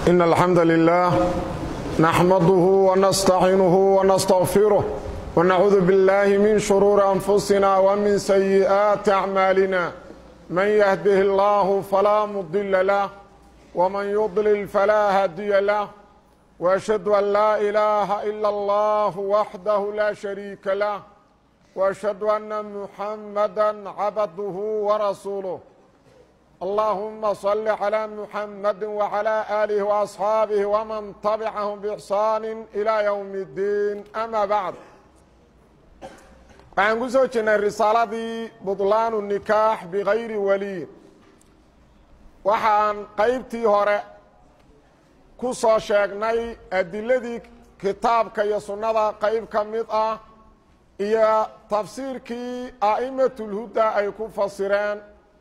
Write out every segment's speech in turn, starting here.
إن الحمد لله نحمده ونستعينه ونستغفره ونعوذ بالله من شرور أنفسنا ومن سيئات أعمالنا من يهده الله فلا مضل له ومن يضلل فلا هادي له وأشهد أن لا إله إلا الله وحده لا شريك له وأشهد أن محمدا عبده ورسوله اللهم صل على محمد وعلى آله وأصحاabه ومن تبعهم بإحsaan إلى يوم الدين أmا baعd waxaan ku soo jirnay risaaladii buطlaan النikaax bغayri waliy waxaan qaybtii hore ku soo sheegnay adiladii kitaabka iyo sunnada qayb ka mid ah iyo tafsiirkii a'imaة الhuda ay ku fasireen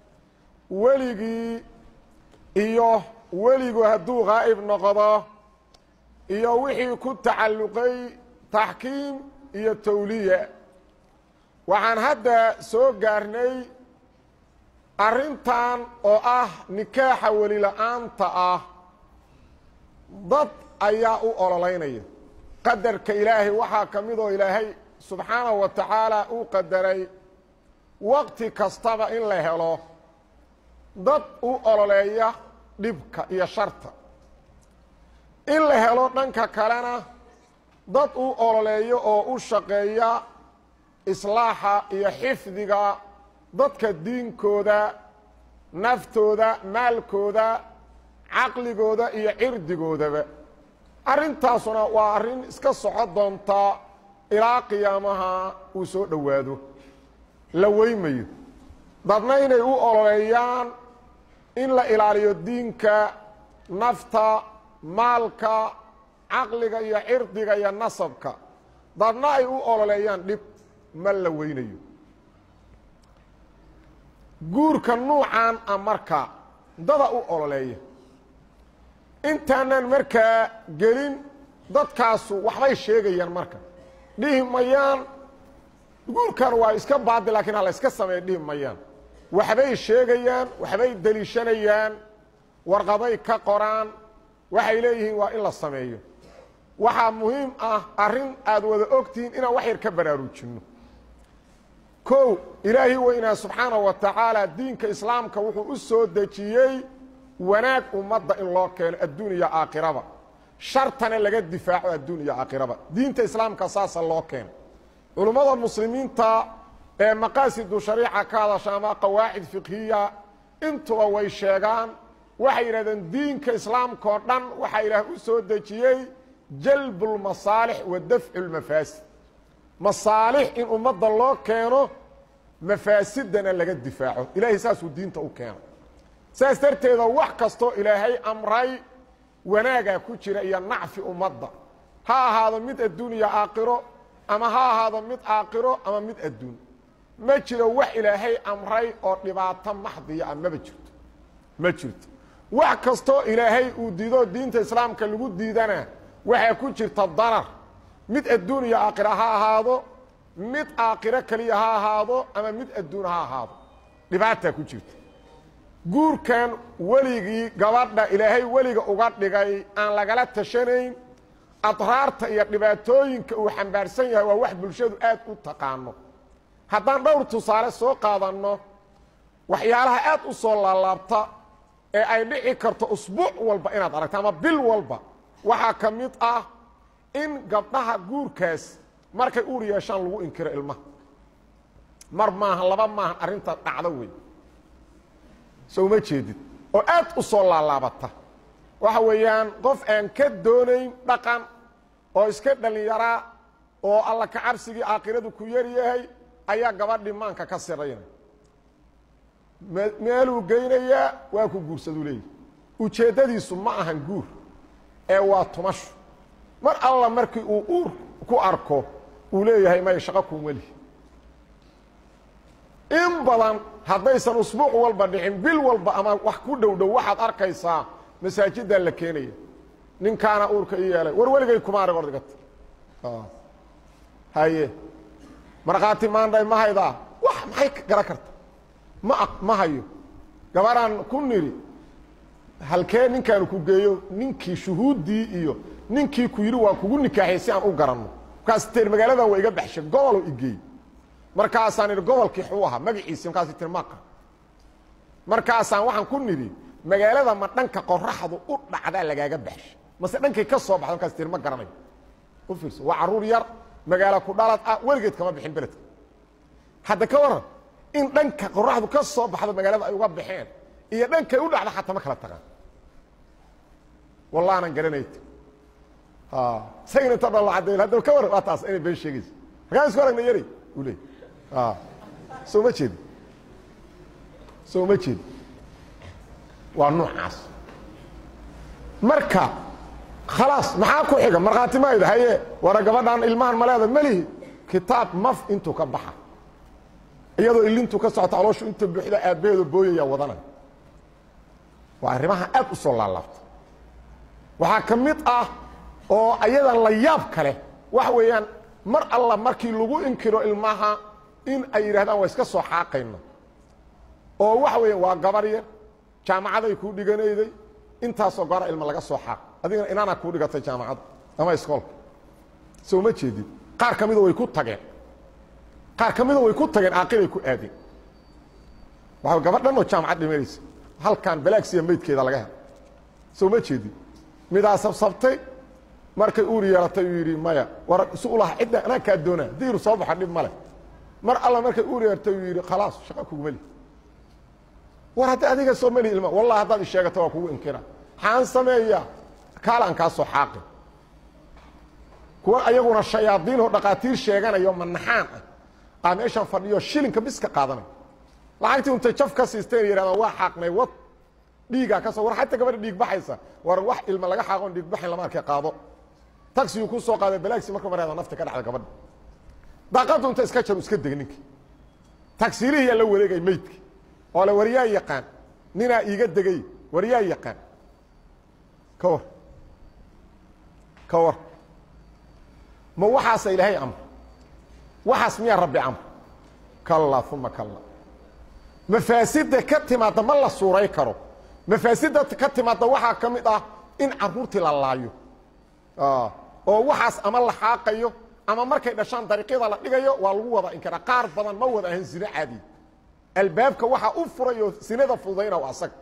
weligii iyo weligu hadduu qaa'ib noqdo iyo wixii ku tacalluqay taxkiim iyo tawliya waxaan hadda soo gaarnay arrintan oo ah nikaaxa welila-aanta ah dad ayaa u ololeynaya qadarka ilaahay waxaa ka midoo ilaahay subxaanahu wa tacaala uu qadaray waqti kastaba in la helo dad u ololeeya dhibka iyo sharta in la helo dhanka kalena dad u ololeeyo oo u shaqeeya islaaxa iyo xifdiga dadka diinkooda naftooda maalkooda caqligooda iyo cirdigoodaba arrintaasuna waa arrin iska soco doonta ilaa qiyaamaha uu soo dhowaado la weymayo dadna inay u ololeeyaan in la ilaaliyo diinka nafta maalka caqliga iyo cirdiga iyo nasabka dadna ay u ololeeyaan dhib ma la weynayo guurka nuucan a marka dada u ololeeya intaanan markaa gelin dadkaasu waxbay sheegayaan marka dhihi mayaan guurkan waa iska baadi lakiin ha la yska sameeya dhihi mayaan waxbay sheegayaan waxbay deliishanayaan warqaday ka qoraan waxay leeyihiin waa in la sameeyo waxaa muhiim ah arrin aad wada ogtihiin inaan wax yar ka baraarujinno kow ilaahi weynaa subxaanahu wa tacaala diinka islaamka wuxuu u soo dejiyey wanaag ummadda in loo keeno adduun iyo aakhiraba shartana laga difaaco adduun iyo aakhiraba diinta islaamka saasa loo keeno culummada muslimiinta ee maqaasidu shariica ka hadasha ama qawaacid fiqhiya intuba way sheegaan waxay yidhahdeen diinka islaamka oo dhan waxaa ilaah u soo dejiyey jalbu lmasaalix wa dafcu lmafaasid masaalix in ummadda loo keeno mafaasidana laga difaaco ilaahay saasuu diinta u keeno saas darteeda wax kastoo ilaahay amray wanaagaa ku jira iyo nacfi ummadda ha ahaado mid adduun iyo aakhiro ama ha ahaado mid aakhiro ama mid adduun ma jiro wax ilaahay amray oo dhibaato maxdiya ah maba jirto ma jirto wax kastoo ilaahay uu diidoo diinta islaamka lagu diidana waxaa ku jirta darar mid adduun iyo aakhiro ha ahaado mid aakhiro keliya ha ahaado ama mid adduun ha ahaado dhibaataa ku jirta guurkan weligii gabadha ilaahay weliga uga dhigay aan lagala tashanayn adraarta iyo dhibaatooyinka uu xambaarsan yahay waa wax bulshadu aad u taqaano haddaan dhowr tusaale soo qaadanno waxyaalaha aad u soo laalaabta ee ay dhici karto usbuuc walba inaad aragto ama bil walba waxaa ka mid ah in gabdhaha guurkaas markay uur yeeshaan lagu inkiro ilmaha mar maahan laba maahan arrinta dhacdo wey soo uma jeedid oo aad u soo laalaabata waxa weeyaan qof aan ka doonayn dhaqan oo iska dhallinyaraa oo alla ka cabsigii aakhiradu ku yar yahay ayaa gabadhii maanka ka siraynay meeluu geynayaa waa ku guursaduu leeyahy ujeeddadiisu ma ahan guur ee waa tumashu mar alla markii uu uur ku arko uu leeyahay may shaqo kun weli in badan haddaysan usbuuc walba dhicin bil walba ama wax ku dhow dhow waxaad arkaysaa masaajiddaa la keenaya ninkaana uurka i yeelay war weligay kuma arag ordigata haye markhaati maandhay ma haydaa wax maxay garan karta ma ma hayo gabaraan ku niri halkee ninkaanu ku geeyo ninkii shuhuuddii iyo ninkii ku yidhi waa kugu nikaaxiyey si aan u garanno markaas tir magaaladan waa iga baxshay goboloo igeey markaasaan idhi gobolkii xuu ahaa magaciisi markaas tir maqa markaasaan waxaan ku nidhi magaalada ma dhanka qoraxdu u dhacdaa lagaaga baxshay mase dhankay ka soo baxda markaas tir ma garanayo u fiirso waa carruur yar magaalo ku dhalad ah weligeed kama bixin beledka hadda ka waran in dhanka qoraxdu ka soo baxdo magaalada ay uga baxeen iyo dhankay u dhacda xataa ma kala tagaan wallah aanan garanayt isagina inta dhan la cadday haddaba ka waran waa taas inay been sheegaysa markaan isku aragna yari u leey soo ma jeedi soo ma jeedi waa noocaas marka khalaas maxaa ku xiga markhaati mayda haye wara gabadhan ilmahan maleeda melihi kitaab maf intuu ka baxa iyadoo ilintu ka socota calooshu inta buuxda aabbaheedo booyaya wadanay waa arrimaha aad u soo laalaabta waxaa ka mid ah oo ayadan la yaab kale waxa weeyaan mar alla markii lagu inkiro ilmaha in ay yidhahdaan waa iska soo xaaqayna oo waxa weeya waa gabar yar jaamacaday kuu dhiganayday intaasoo gora ilma laga soo xaaq adigana inaana kuu dhigatay jaamacadda ama iskoolka soo ma jeedid qaar ka mida way ku tageen qaar ka mida way ku tageen aaqilay ku aadeen waa gabadhan oo jaamacad dhimanaysa halkan balaagsiya maydkeeda laga helo soo ma jeedid midaa sabsabtay markay uur yeelatay uu yidhi maya war isu ulaha cidda anaa kaa doonaa haddii iru soo baxo dhib ma leh mar alla markay uur yeelatay uu yidhi khalaas shaqa kuguma lihi war hadda adiga soo melihi ilma wallahi haddaad isheegato waa kugu inkira maxaan sameeyaa kaalaan kaa soo xaaqi kuwa ayaguna shayaadiinoo dhaqaatiir sheeganayo manaxaan ah aa meeshaan fadhiyo shilinka biska qaadanay lacagtii untay jaf ka siisteen yidhahdaan waa xaaqnay wad dhiigaa ka soo war xataa gabadha dhiig baxaysa war wax ilma laga xaaqoon dhiig baxayn lama arkay qaado taxiguu ku soo qaaday balaagsi marka mareeda nafta ka dhacda gabadha daaqaddu inta iska jaru iska deg ninkii tagsiilihiyaa la wareegay meydki oo le waryaa yaqaan ninaa iiga degay waryaa yaqaan ka war ka war ma waxaasa ilaahay amr waxaas miyaa rabbi amr kalla uma kalla mafaasidda ka timaadda ma la suuray karo mafaasidda ka timaadda waxaa ka mid ah in carruurtii la laayo oo waxaas ama la xaaqayo ama markay dhashaan dariiqyada la dhigayo waa lagu wada inkiraa qaar badan ma wada ahan zino caadi albaabka waxaa u furay oo sinada fududayna waa asaga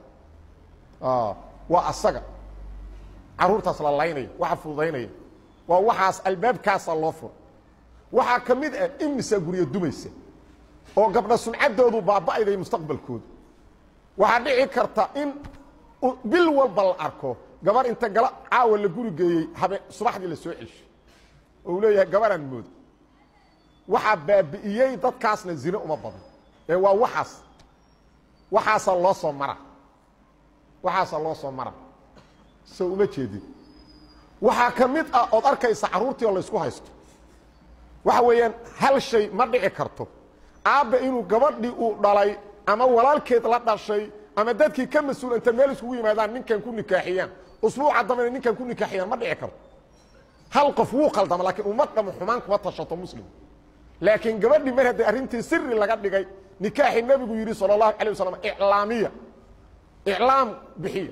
waa asaga carruurtaas la laynayo waxa fududaynaya waa waxaas albaabkaasa loo furo waxaa ka mid ah imisa guryo dumaysa oo gabdha suncadoodu baaba'ayday mustaqbalkoodu waxaa dhici karta in bil walba la arko gabar inta gala caawa la guri geeyey habe subaxdii la soo celshay oo uu leeyahay gabaraan mooda waxaa baabi'iyey dadkaasna zine uma badan ee waa waxaas waxaasaa loo soo mara waxaasaa loo soo mara so uma jeedin waxaa ka mid ah ood arkaysa carruurtii oo laysku haysto waxa weeyaan hal shay ma dhici karto aabba inuu gabadhii uu dhalay ama walaalkeed la dhashay ama dadkii ka mas-uul inta meel iskugu yimaadaan ninkan ku nikaaxiyaan usbuuca dambena ninkan ku nikaaxiyaan ma dhici karto hal qof wuu qaldama laakiin ummad dhamo xumaan kuma tashato muslim laakiin gabadhii mar hadday arrintii siri laga dhigay nikaaxii nebigu yidhi sala allahu alay wasalam iclaamiya iclaam bixiya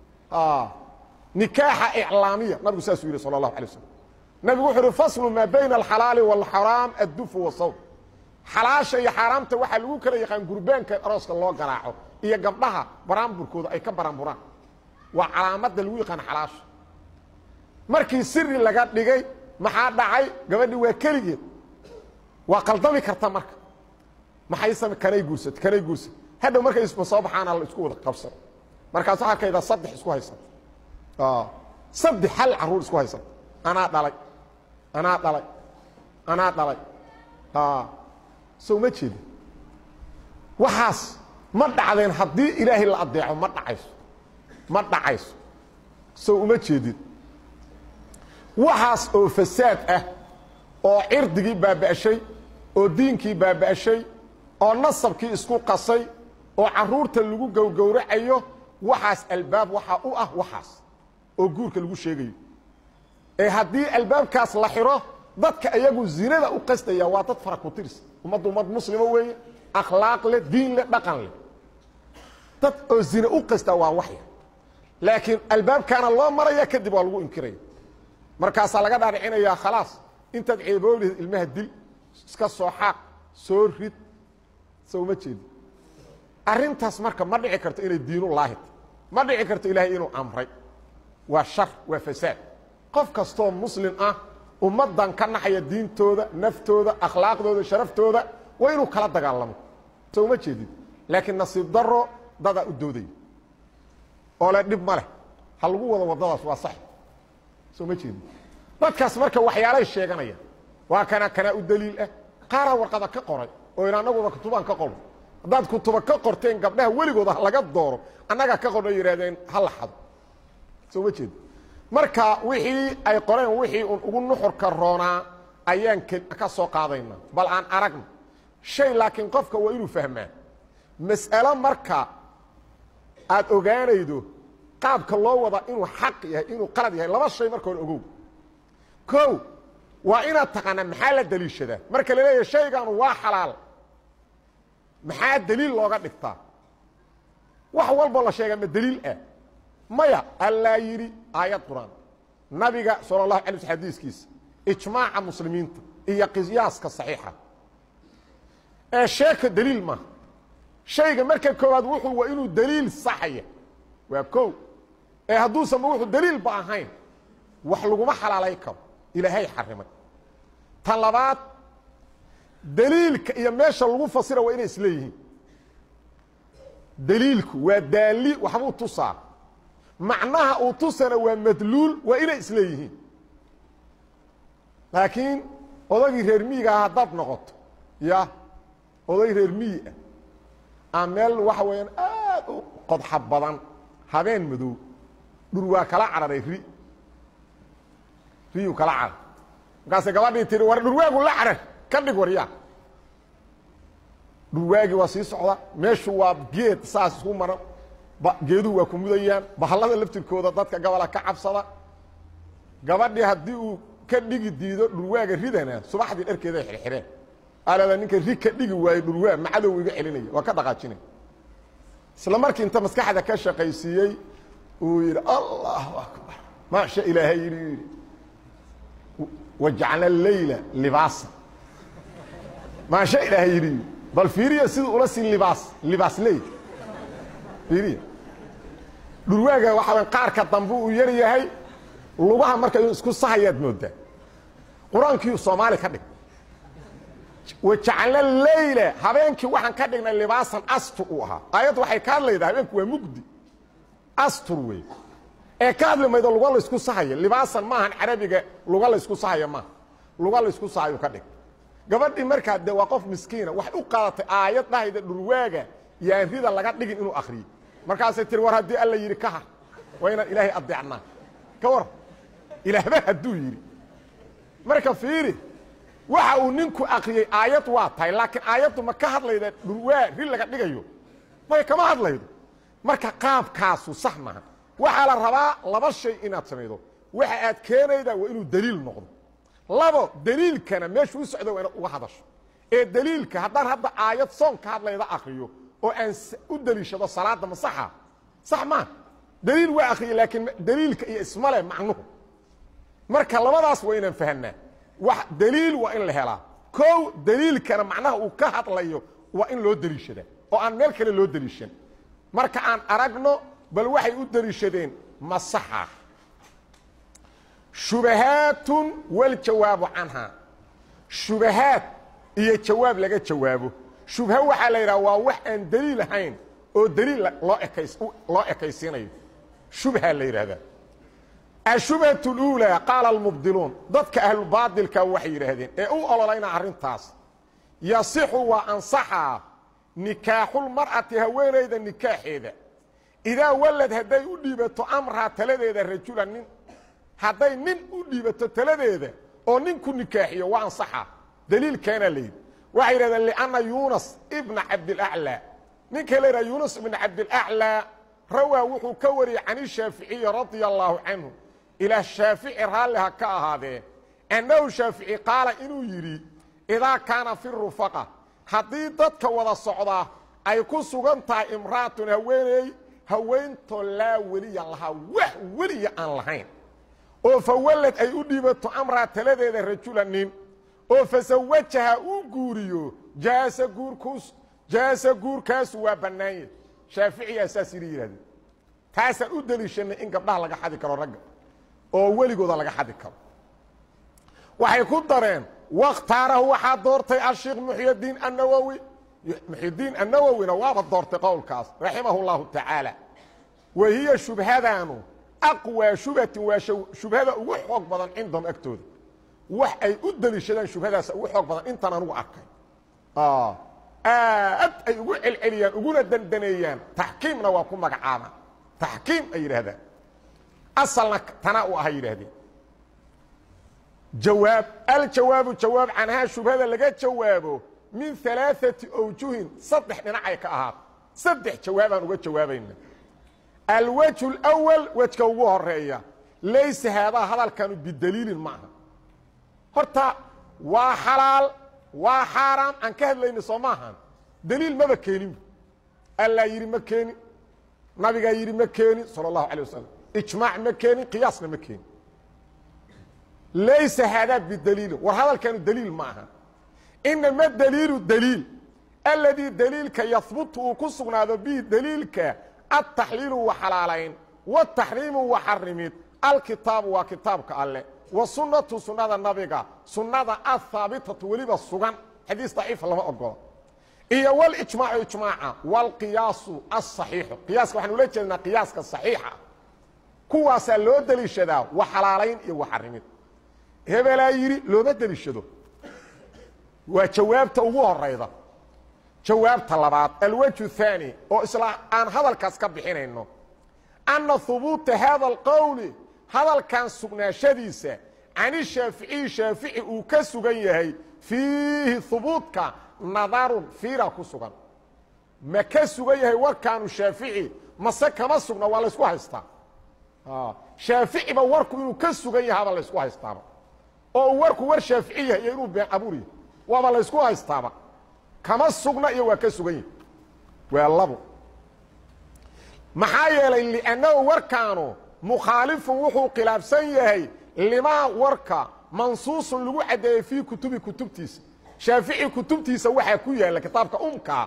nikaaxa iclaamiya nabigu saasuu yidhi sala allahu alay wasalam nabigu wuxuu uhi faslu maa bayna alxalaali waalxaraam addufu wasawm xalaasha iyo xaaraamta waxaa lagu kala yaqaan gurbaanka arooska loo garaaco iyo gabdhaha baraanburkooda ay ka baraanburaan waa calaamadda lagu yaqaan xalaasha markii siri laga dhigay maxaa dhacay gabadhii waa keligeed waa qaldami karta marka maxay same kanay guursat kanay guursat hadhow markay isma soo baxaana la isku wada qabsan markaas waxaa arkaydaa saddex isku haysata saddex hal carruur isku haysata anaa dhalay anaa dhalay anaa dhalay so ma jeedi waxaas ma dhacdeen haddii ilaahay la adeeco ma dhacayso ma dhacayso so uma jeedid waxaas oo fasaad ah oo cirdigii baaba'shay oo diinkii baaba'shay oo nasabkii isku qasay oo carruurta lagu gowgowracayo waxaas albaab waxaa u ah waxaas oo guurka lagu sheegayo ee haddii albaabkaas la xiro dadka ayagu zinada u qastaya waa dad fara ku tirs ummadda ummad muslima weeye akhlaaq leh diin leh dhaqan leh dad oo zine u qasta waa waxya laakiin albaabkaana loo maraya kadib waa lagu inkiraya markaasaa laga dhaadhicinayaa khalaas intaad ceeboolihid ilmaha dil iska soo xaaq soo rid soo uma jeedi arrintaas marka ma dhici karto inay diinullaahid ma dhici karto ilaahay inuu amray waa shar waa fasaad qof kastoo muslim ah ummaddan ka naxaya diintooda naftooda akhlaaqdooda sharaftooda waa inuu kala dagaalamo soo uma jeedid laakiin nasiib daro dadaa u doodaya oo le dhib ma leh ha lagu wado waddadaas waa sax soo ma jeedid dadkaas marka waxyaalay sheeganaya waa kana kanaa u daliil ah qaaraa warqada ka qoray oo in annaguba kutubaan ka qorno haddaad kutuba ka qorteen gabdhaha weligooda laga dooro annagaa ka qorno yidhahdeen ha la xado soo ma jeedi marka wixii ay qoreen wixii un ugu nuxurka roonaa ayaan ka soo qaadaynaa bal aan aragno shay laakiin qofka waa inuu fahmaa mas'alo marka aad ogaanaydo qaabka loo wadaa inuu xaq yahay inuu qalad yahay laba shay marka hore ogow kow waa inaad taqaanaa maxaa la daliishadaa marka la leeyahay shaygan waa xalaal maxaa daliil looga dhigtaa wax walboo la sheegaa ma daliil ah maya allaa yidhi aayad qur-aan nabiga sala allahu alay sl xadiiskiisa ijmaaca muslimiinta iyo qiyaaska saxiixa ee sheeka daliil maaha shayga marka koowaad wuxuu waa inuu daliil saxaya waa kow ee hadduusanba wuxuu daliilba ahayn wax laguma xalaalay karo ilaahay xarimay ta labaad daliilka iyo meesha lagu fasira waa inay isleeyihiin daliilku waa daali waxbuu tusaa macnaha uu tusana waa madluul waa inay isleeyihiin laakiin odagii reer miyiga ah haddaad noqoto ya oday reer miyi ah aa meel waxa weeyaan aad u qodxa badan habeen madow dhur waa kala cararay ri riyuu kala carar markaasay gabadhii tihi war dhurwaagu la carar ka dhig waryaa dhurwaagii waa sii socda meeshu waa geed saas isku maran geeduhu waa ku mudayaan bahallada laftirkooda dadka gabola ka cabsada gabadhii haddii uu ka dhigi diido dhurwaaga ridana subaxdii dharkeeday xirxireen alada ninka ri ka dhigi waayo dhurwaag macadow iga celinaya waa ka dhaqaajinay isla markii inta maskaxda ka shaqaysiiyey uu yidhi allahu akbar maasha ilaahay yidhi yidhi wajacla leyla libaasa maasha ilaahay yidhi bal fiiriya siduu ula sii libaas libaas ley fiiriya dhurwaaga waxaa qaarka dambe uu yar yahay lugaha marka inuu isku sahayaad moodaa qur-aankiiu soomaali ka dhig wajacla leyla habeenkii waxaan ka dhignay libaasan astur uu ahaa aayaddu waxay ka hadlaydaa habeenku waa mugdi astur wey ee ka hadli maydo luga laysku sahaya libaasan maahan carabiga luga laysku sahaya maaha luga laysku sahayu ka dhig gabadhii markaa de waa qof miskiina waxay u qaadatay aayad dhahayda dhurwaaga yaan rida laga dhigin inuu akriyo markaasay tiri war haddii alla yidhi ka har waa inaan ilaahay adeecnaa ka war ilaahba hadduu yidhi marka fiiri waxa uu ninku akriyey aayad waa tahay laakiin aayaddu ma ka hadlayda dhurwaa ri laga dhigayo may kama hadlaydo marka qaabkaasu sax maha waxaa la rabaa laba shay inaad samaydo waxa aad keenaydaa waa inuu daliil noqdo labo daliilkana meeshu u socdo waa inaad uga hadasho ee daliilka haddaan hadda aayad soon ka hadlayda akriyo oo aan u daliishado salaadda ma saxa sax maa daliil waa akriya laakiin daliilka iyo ismale macnuhu marka labadaas waa inaan fahanaa wax daliil waa in la helaa kow daliilkana macnaha uu ka hadlayo waa in loo daliishadaa oo aan meel kale loo daliishan marka aan aragno bal waxay u daliishadeen ma saxa shubahaatun waljawaabu canhaa shubahaad iyo jawaab laga jawaabo shubha waxaa la yidhaha waa wax aan daliil ahayn oo daliil loo ekays loo ekaysiinayo shubha la yidhahdaa ashubhat اluulaa qaala almubdiluun dadka ahlubaatilka waxay yidhaahdeen ee u ololayna arrintaas yasixu waa ansaxaa nikaaxulmar'ati haweenayda nikaaxeeda idaa walad hadday u dhiibato amraa taladeeda rajula nin hadday nin u dhiibato taladeeda oo nin ku nikaaxiyo waa ansaxaa daliilkeena layidhi waxay yidhahdeen lianna yuunas ibna cabdilaclaa ninka la yidhaha yuunas ibna cabdilaclaa rawaa wuxuu ka wariyey can ishaaficiyi radia allaahu canhu ilaah shaafici raalliha ka ahaadee annahu shaafici qaala inuu yidhi idaa kaana fi rufaqa haddii dadka wada socdaa ay ku sugan tahay imra'atun haweeney haweentoo laa weliya lahaa wax weliya aan lahayn oo fa wallad ay u dhiibato amraa taladeeda rajula nin oo fasawajaha uu guuriyo jaasa guurkuus jaasa guurkaasu waa bannaanya shaaficiyaa saas yidhi yidhahdeen taasaan u deliishanay in gabdhaha laga xadi karo ragga oo weligooda laga xadi karo waxay ku dareen wakhtaarahu waxaa doortay asheikh muxydiin annawowi muxyidiin annawowina waaba doortay qowlkaas raximahu اllahu tacaala wa hiya shubhadaanu aqwaa shubhatin waa shubhada ugu xoog badan cindahum agtooda wax ay u deliishadaan shubhadaasa ugu xoog badan intaan anugu arkay aad ay ugu celceliyaan uguna dandaneeyaan taxkiimna waa ku magacaabaan taxkiim ay yidhaahdaan asalna tanaa u aha yidhaahdeen jawaab aljawaabu jawaab canhaa shubhada laga jawaabo min alaaثati awjuhin saddex dhinacay ka ahaat saddex jawaabaan uga jawaabayna alwajhu اlأwal wejka ugu horeeya laysa haadaa hadalkanu bidaliilin ma aha horta waa xalaal waa xaaraam aan ka hadlayna soo maahan daliil maba keenin allaa yidhi ma keenin nabigaa yidhi ma keenin salى الlahu alيه wasalam ijmaac ma keenin qiyaasna ma keenin laysa haadaa bidaliilin war hadalkanu daliil ma aha inama daliilu daliil aladii daliilka yahbutu uu ku sugnaado bihi daliilka altaxliilu wa xalaalayn wataxriimu wa xarimid alkitaabu waa kitaabka alle wa sunnatu sunnada nabiga sunnada ahaabitatu weliba sugan xadiis daciifa lama ogolo iyo walijmaacu ijmaaca waalqiyaasu asaxiixu qiyaaska waxaan ula jeednaa qiyaaska saxiixa kuwaasaa loo deliishadaa wa xalaalayn iyo wa xarimid hebelaa yidhi looma deliishado waa jawaabta ugu horayda jawaabta labaad alwajhu haani oo isla aan hadalkaas ka bixinayno anna hubuuta haada alqowli hadalkan sugnaashadiisa cani shaaficiyi shaafici uu ka sugan yahay fiihi hubuudka nadarun fiira ku sugan ma ka sugan yahay warkaanu shaafici mase kama sugna waa laysku haystaa shaaficiba warku inuu ka sugan yahaaba laysku haystaaba oo uu warku war shaafici yahay iyo inuu been abuur yahay waaba laysku haystaaba kama sugna iyo waa ka sugan yahi waa labo maxaa yeelay liannahu warkaanu mukhaalifun wuxuu khilaafsan yahay limaa warka mansuusun lagu caddeeyey fii kutubi kutubtiisa shaafici kutubtiisa waxaa ku yaalla kitaabka umkaa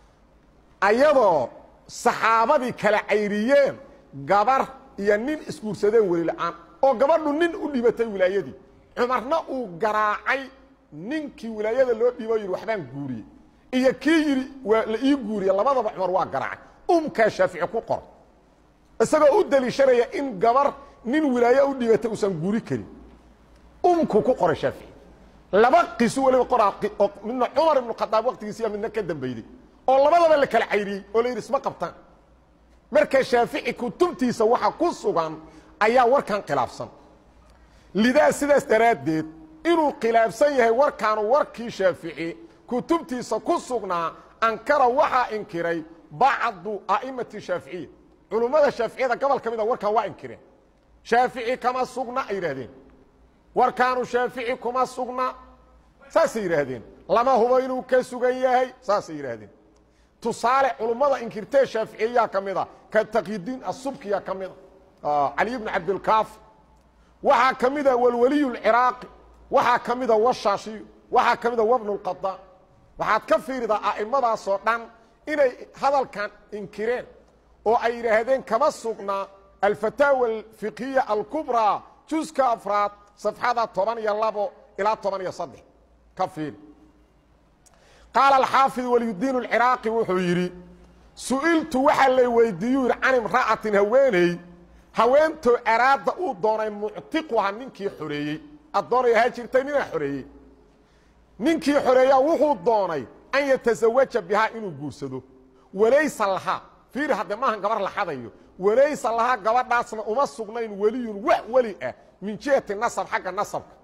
ayadoo saxaabadii kala cayriyeen gabar iyo nin isguursadeen weli la-aan oo gabadhu nin u dhibatay wilaayadii cumarna uu garaacay ninkii wilaayada loo dhiibo yidhi waxbaan guuriyey iyo kii yidhi waa la ii guuriye labadaba cumar waa garaacay umkaa shaafici ku qor isagoo u deliishanaya in gabar nin wilaaye u dhibatay uusan guuri karin umku ku qoray shaafici laba qisu weliba qoraa oo midna cumar ibnu khadaab waqtigiisiya midna ka dambeyday oo labadaba la kala cayriyey oo la yidhi isma qabtaan marka shaafici kutubtiisa waxa ku sugan ayaa warkan khilaafsan lidaa sidaas daraaddeed inuu khilaafsan yahay warkaanu warkii shaafici kutubtiisa ku sugnaa ankara waxaa inkiray bacdu a'imati shaaficiya culummada shaaficiyada gobol ka mida warkan waa inkireen shaafici kama sugna ay yidhaahdeen warkaanu shaafici kuma sugna saasay yidhaahdeen lama hubo inuu ka sugan yahay saasay yidhaahdeen tusaale culummada inkirtee shaaficiyayaa ka mida ka taqyidiin asubkiya ka mida cali bnu cabdilkaafi waxaa ka mida walwaliy اlciraaqi waxaa ka mida washaashiyu waxaa ka mida wabnu اlqadaan waxaad ka fiiridaa a'imadaasoo dhan inay hadalkan inkireen oo ay yidhaahdeen kama sugna alfataawa alfiqhiya alkubraa juska afraad safxada toban iyo labo ilaa toban iyo saddex ka fiiri qaala alxaafid waliyudiin اlciraaqi wuxuu yidhi su'iltu waxaa lay weydiiyuu yidhi can imra'atin haweeney haweentoo araada uu doonay muctiquha ninkii xoreeyey addoonay ahaa jirtay ninaa xoreeyey ninkii xoreeyaa wuxuu doonay an yatasawaja bihaa inuu guursado walaysa lahaa fiiri hadde maahan gabar la xadayo walaysa lahaa gabadhaasna uma sugnayn weliyun wax weli ah min jihati nasab xagga nasabka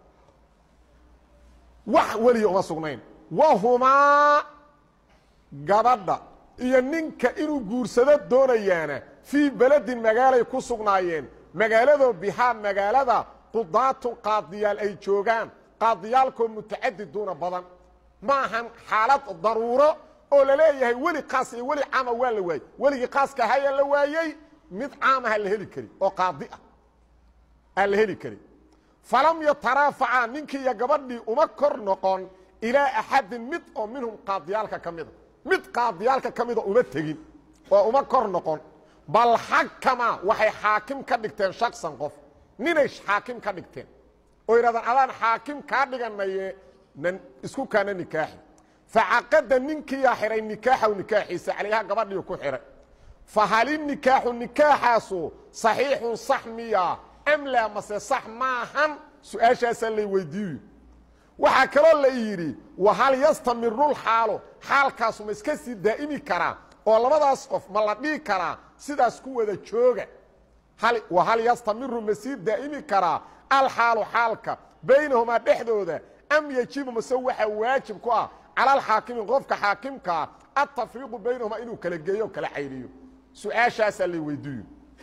wax weliya uma sugnayn wahumaa gabadha iyo ninka inuu guursado doonayaana fii beledin magaalay ku sugnaayeen magaaladoo bihaa magaalada qudaatun qaadiyaal ay joogaan qaadiyaalkoo mutacadiduuna badan ma ahan xaalad daruuro oo la leeyahay weli kaas iyo weli caama waa la waayey weligii kaaska ahayaa la waayey mid caamaha la heli kari oo qaadi ah aan la heli karin falam yataraafaca ninkii iyo gabadhii uma kor noqon ilaa axadin mid oo minhum qaadiyaalka ka mida mid qaadiyaalka ka mida uma tegin oo uma kor noqon bal xakama waxay xaakim ka dhigteen shaksan qof ninay xaakim ka dhigteen oo yidhahdaan adaan xaakim kaa dhiganaye nan isku kaana nikaaxi facaqada ninkiiyaa xihay nikaaxaw nikaaxiisa calayha gabadhiiu ku xihay fahali nikaaxu nikaaxaasu saxiixun sax miya am laa mase sax maahan su-aashaasaa lay weydiiyo waxaa kaloo la yidhi wahal yastamiru lxaalu xaalkaasu ma iska sii daa'imi karaa oo labadaas qof ma la dhihi karaa sidaas ku wada jooga wahal yastamiru ma sii daa'imi karaa alxaalu xaalka baynahumaa dhexdooda am yejibu mase waxaa waajib ku ah cala alxaakimi qofka xaakimkaa atafriiqu baynahumaa inuu kala geeyo o kala cayriyo su-aashaasaa lay weydiiyo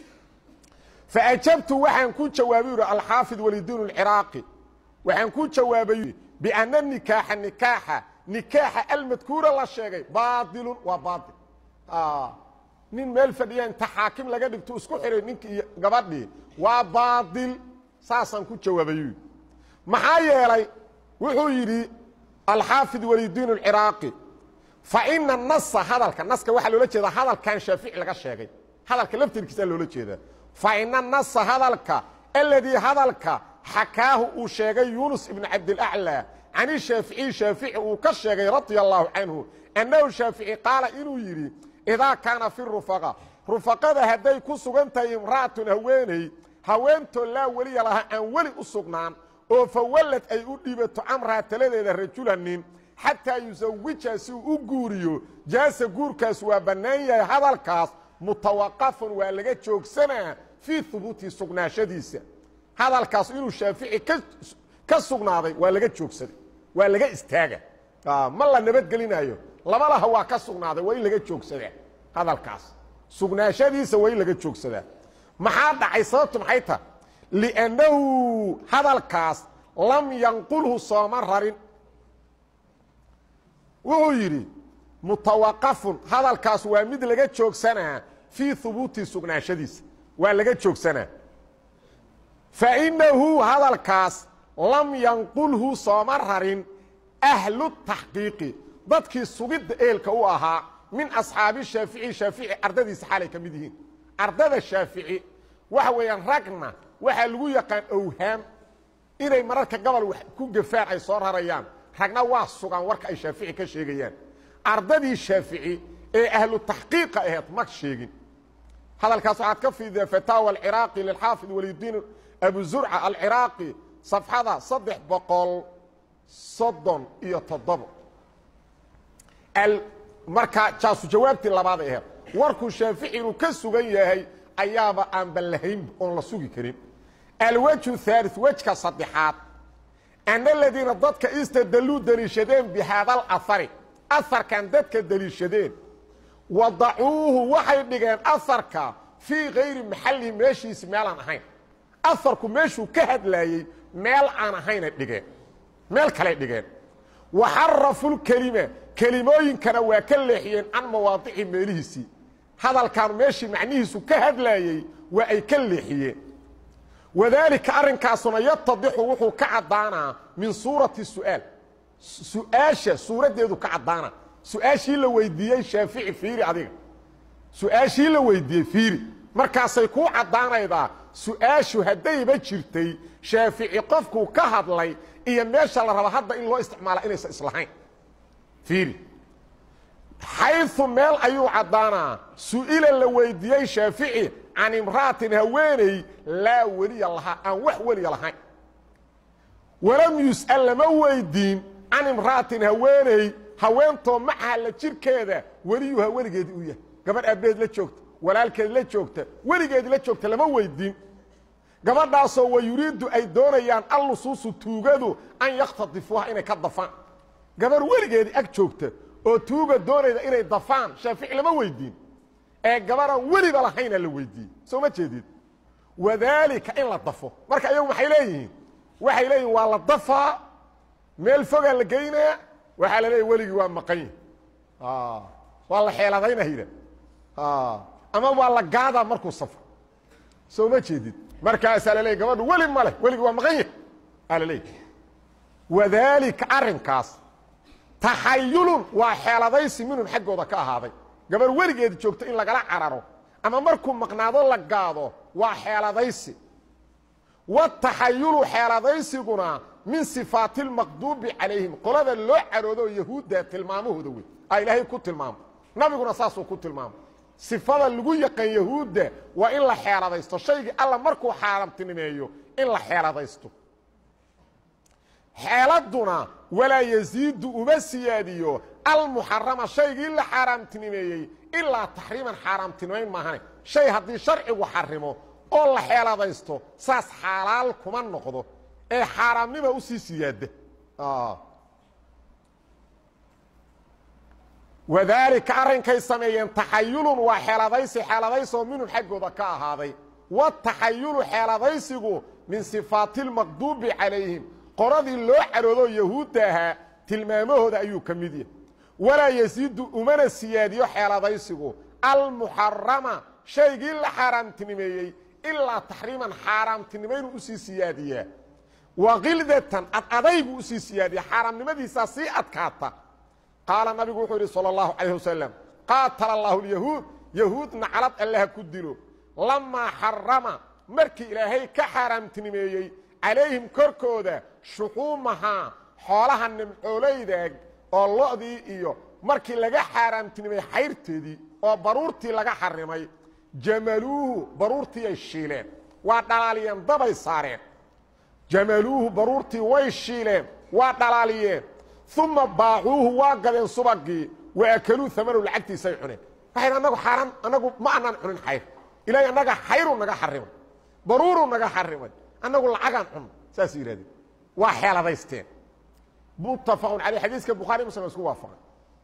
faajabtu waxaan ku jawaabay yidhi alxaafid walidiin اlciraaqi waxaan ku jawaabay biana nikaaxa nikaaxa nikaaxa almadkuura la sheegay baailun waa baail nin meel fadhiya inta xaakim laga dhigto isku xihay ninkii iyo gabadhii waa baail saasaan ku jawaabay maxaa yeelay wuxuu yidhi alxaafid walidiin اlciraaqi faina nasa hadalka naska waxaa loola jeedaa hadalkan shaafici laga sheegay hadalka laftirkiisaa loola jeedaa faina nasa hadalka aladii hadalka xakaahu uu sheegay yunus ibn cabdilaclى can shaaficiyi shaafici uu ka sheegay radia allahu canhu annahu shaafici qaala inuu yidhi idaa kaana fi rufaqa rufaqada hadday ku sugan tahay imra'atun haweeney haweentoo laa weliya laha aan weli u sugnaan oo fawallad ay u dhiibato camraha taladeeda rajulanin xataa yusawijha si uu u guuriyo jaasa guurkaas waa bannaan yahay hadalkaas mutawaqafun waa laga joogsanaa fii hubuutii sugnaashadiisa hadalkaas inuu shaafici ka sugnaaday waa laga joogsaday waa laga istaaga ma la nabadgelinayo laba laha waa ka sugnaaday waa in laga joogsadaa hadalkaas sugnaashadiisa waa in laga joogsadaa maxaa dhacay sababtu maxay taha liannahu hadalkaas lam yanqulhu sooma rarin wuxuu yidhi mutawaqafun hadalkaas waa mid laga joogsanaa fii hubuuti sugnaashadiisa waa laga joogsanaa fainahu hadalkaas lam yanqulhu sooma rarin ahlu taxqiiqi dadkii sugidda eelka u ahaa min asxaabi shaafici shaafici ardadiisa xaalay ka mid yihiin ardada shaafici waxa weeyaan ragna waxaa lagu yaqaan owhaam inay mararka gobol wax ku gafaan ay soo rarayaan ragna waa sugaan warka ay shaafici ka sheegayaan ardadii shaafici ee ahlu taxqiiqa aheed ma sheegin hadalkaas waxaad ka fiideen fataawa alciraaqi lilxaafid walidiin abu zurca alciraaqi safxada saddex boqol soddon iyo toddobo marka jaasu jawaabtii labaaday aheed warkuu shaafici inuu ka sugan yahay ayaaba aan ballahayn oon la sugi karin alwejhu haali wejka saddexaad ana aladiina dadka istadalluu deliishadeen bi haada alahari aharkan dadka deliishadeen wadacuuhu waxay dhigeen aharka fii kayri maxallihi meeshiisi meelaan ahayn aharku meeshuu ka hadlaayey meel aan ahayna dhigeen meel kaley dhigeen waxarafu lkelima kelimooyinkana waa ka leexiyeen can mawaadici meelihiisii hadalkan meeshii macnihiisu ka hadlaayey waa ay ka leexiyeen wadaalika arrinkaasuna yatadixu wuxuu ka caddaanaa min suurati su'aal su-aasha suuraddeedu ka caddaana su-aashii la weydiiyey shaafici fiiri adiga su-aashii la weydiiyey fiiri markaasay kuu caddaanaydaa su-aashu haddayba jirtay shaafici qofkuu ka hadlay iyo meesha la raba hadda in loo isticmaala inaysan islahayn fiiri xayu meel ayuu caddaanaa su-ila la weydiiyey shaafici can imra'atin haweeney laa weliya lahaa aan wax weliya lahayn walam yus'al lama weydiin can imra'atin haweeney haweentoo macaha la jirkeeda weliyuha weligeedi u yahay gabadh aabbeed la joogta walaalkeed la joogta weligeedi la joogta lama weydiin gabadhaasoo wa yuriiddu ay doonayaan allusuusu tuugadu an yakhtadifuuha inay ka dafaan gabarh weligeedii ag joogta oo tuuga doonayda inay dafaan shaafici lama weydiin ee gabaraan weliba lahayna la weydiiyey soo ma jeedid wadaalika in la dafo marka iyagu maxay leeyihiin waxay leeyihin waa la dafaa meel fogaa la geynaa waxaa la leeyahy weligii waa maqan yahi waa la xeeladayna yidha ama waa la gaadaa markuu safro soo ma jeedid markaasaa laleeyay gabadhu weli ma leh weligi waa maqan yahy aa la leeyay wadaalika arrinkaas taxayulun waa xeeladaysi minhum xaggooda ka ahaaday gabar weligeed joogto in lagala cararo ama markuu maqnaado la gaado waa xeeladaysi wataxayulu xeeladaysiguna min sifaati lmaqduubi calayhim qolada loo caroodo yahuudda tilmaamahooda wey a ilaahay ku tilmaamo nabiguna saasuu ku tilmaamo sifada lagu yaqaan yahuudda waa in la xeeladaysto shaygii alla markuu xaaraamtinimeeyo in la xeeladaysto xeeladuna walaa yasiidu uma siyaadiyo almuxarama shaygii la xaaraamtinimeeyey ilaa taxriiman xaaraamtinimayn maahane shay haddii sharcigu xarimo oo la xeeladaysto saas xaalaal kuma noqdo ee xaaraamnima usii siyaada wadaalika arrinkay sameeyeen taxayulun waa xeeladaysi xeeladaysoo minhum xaggooda ka ahaaday wataxayulu xeeladaysigu min sifaati lmaqduubi calayhim qoradii loo caroodo yahuudda ahaa tilmaamahooda ayuu ka mid yahay walaa yasiidu umana siyaadiyo xeeladaysigu almuxarama shaygii la xaaraamtinimeeyey ilaa taxriiman xaaraamtinimaynu usii siyaadiyaa waqildatan ad adaygu usii siyaadiya xaaraamnimadiisaa sii adkaata qaala nabigu wuxuu yidhi salى اllahu calayh wasalam qaatala allahu lyahuud yahuud naclad allaha ku dilo lamaa xarama markii ilaahay ka xaaraamtinimeeyey calayhim korkooda shuxuumahaa xoolaha nimcoolaydaag oo lo'dii iyo markii laga xaaraamtinimay xayrteedii oo baruurtii laga xarimay jamaluuhu baruurtii ay shiileen waa dhalaaliyeen dabay saareen jamaluuhu baruurtii way shiileen waa dhalaaliyeen uma baacuuhu waa gadeen subagii wa akaluu amanow lacagtiisay cuneen waxay anagu xaaraan anagu ma anaan cunin xayr ilaahay annaga xayruu naga xarimay baruuruu naga xarimay annagu lacagaan cunno saas yidhahdeen waa xeeladaysteen muttafaqun caleyh xadiiska bukhari muslim isku waafaqay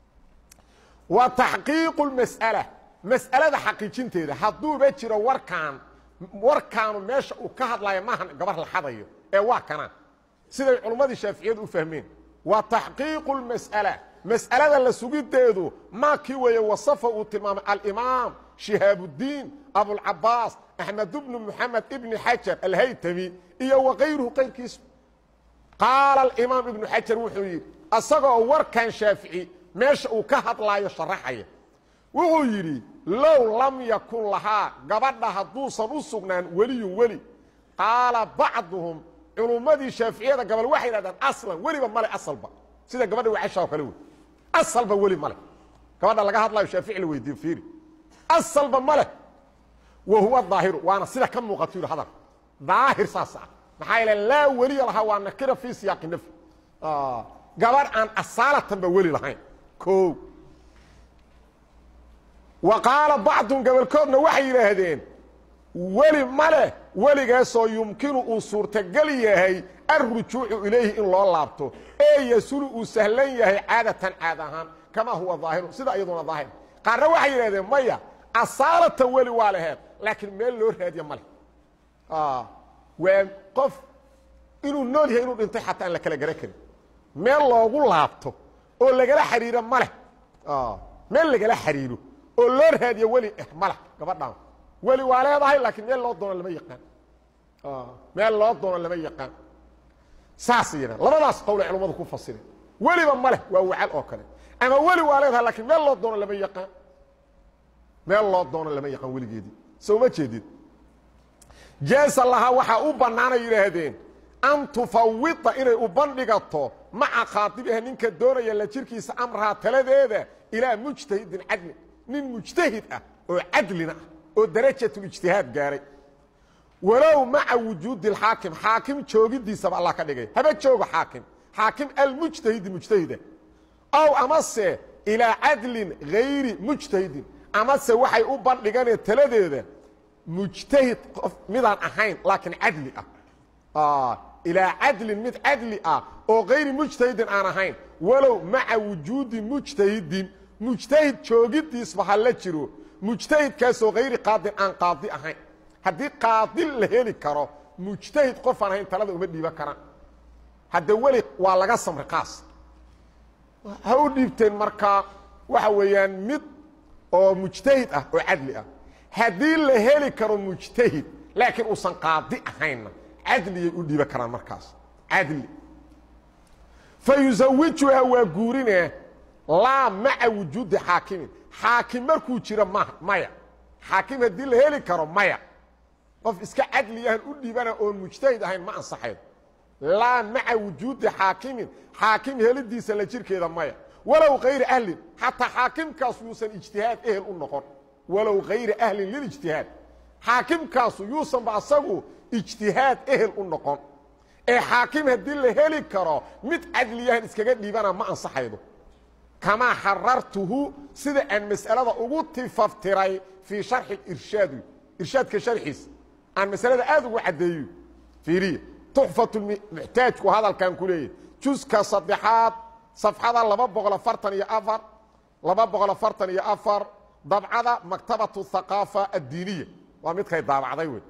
wa taxqiiqu lmas'ala mas'alada xaqiijinteeda hadduuba jiro warkaan warkaanu meesha uu ka hadlayo maahan gabar la xadayo ee waa kana siday culummadii shaaficiyadu u fahmeen wa taxqiiqu lmas'ala mas'alada la sugiddeedu maa kii weeye wasafa uu tilmaamay alimaam shihaabudiin abulcabaas axmed bnu moxamed ibni xajar alhaytami iyo wakayruhu qayrkiisu qaala alimaam ibnu xajar wuxuu yidhi asagoo warkan shaafici meesha uu ka hadlaayo sharaxaya wuxuu yidhi low lam yakun lahaa gabadha hadduusan u sugnaan weliyun weli qaala bacduhum culummadii shaaficiyada gabal waxay yidhahdaan aslan weliba male asalba sida gabadha wacasha oo kale wey asalba weli male gabadha laga hadlayo shaafici la weydiiyo fiiri asalba male wa huwa daahiru waana sida ka muuqato yidhi hadal daahir saas ah maxaa yeele laa weliya lahaa waa nakira fii siyaaqi nafyi gabadh aan asaalatanba weli lahayn o wa qaala bacdun gabalkoodna waxay yidhaahdeen weli ma leh weligaasoo yumkinu uu suurtagel yahay alrujuucu ilayhi in loo laabto ee yasulu uu sahlan yahay caadatan caad ahaan kamaa huwa daahiru sida iyaduna daahir qaarna waxay yidhahdeen maya asaalatan weli waa laheed laakiin meel loo raadiya ma leh waa qof inuu nool yahay inuu dhintay xataa aan la kala garan karin meel loogu laabto oo lagala xariiro ma leh meel lagala xariiro oo loo raadiyo weli eh ma leh gabadhaan weli waa leedahay laakiin meel loo doono lama yaqaan meel loo doono lama yaqaan saas yidhan labadaas qowlay culummadu ku fasireen weliba ma leh waa wacal oo kale ama weli waa leedahay laakiin meel loo doono lama yaqaan meel loo doono lama yaqaan weligeedii soo ma jeedid jaasa lahaa waxaa u bannaanay yidhaahdeen an tufawida inay u bandhigato maca khaadibiha ninka doonaya la jirkiisa amraha taladeeda ilaa mujtahidin cadlin nin mujtahid ah oo cadlina ah oo darajatulijtihaad gaaray walow maca wujuudi اxaakim xaakim joogidiisaba allah ka dhigay haba joogo xaakim xaakim almujtahidi mujtahida ow amase ilaa cadlin gayri mujtahidin amase waxay u bandhiganeen taladeeda mujtahid qof midaan ahayn laakiin cadli ah ilaa cadlin mid cadli ah oo gayri mujtahidin aan ahayn walow maca wujuudi mujtahidin mujtahid joogidiisba ha la jiro mujtahidkaasoo hayri qaadin aan qaadi ahayn haddii qaadi la heli karo mujtahid qofaan ahayn talada uma dhiiban karaan hadda weli waa laga samri qaas ha u dhiibteen markaa waxa weeyaan mid oo mujtahid ah oo cadli ah haddii la heli karo mujtahid laakiin uusan qaadi ahaynna cadliyay u dhiiban karaan markaas cadli fa yusawijuhaa waa guurinaa laa maca wujuudi xaakimin xaakim markuu jiro ma maya xaakim haddii la heli karo maya qof iska cadliyahan u dhiibana oon mujtahid ahayn ma ansaxayn laa maca wujuudi xaakimin xaakim helidiisa la jirkeeda maya walow kayri ahlin xataa xaakimkaasu yuusan ijtihaad ehel u noqon walow kayri ahlin lilijtihaad xaakimkaasu yuusanba asagu ijtihaad ehel u noqon ee xaakim haddii la heli karo mid cadliyahan iskaga dhiibana ma ansaxaydo kamaa xarartuhu sida aan mas'alada ugu tifaftiray fii sharxi irshaadi irshaadka sharxiisa aan masalada aad ugu caddeeyo fiiriya tuxfatmuxtaajku hadalkan ku leeyahy juska saddexaad safxada laba boqol afartan iyo afar laba boqol afartan iyo afar dabcada maktabatu haqaafa addiiniya waa midkay daabacday wey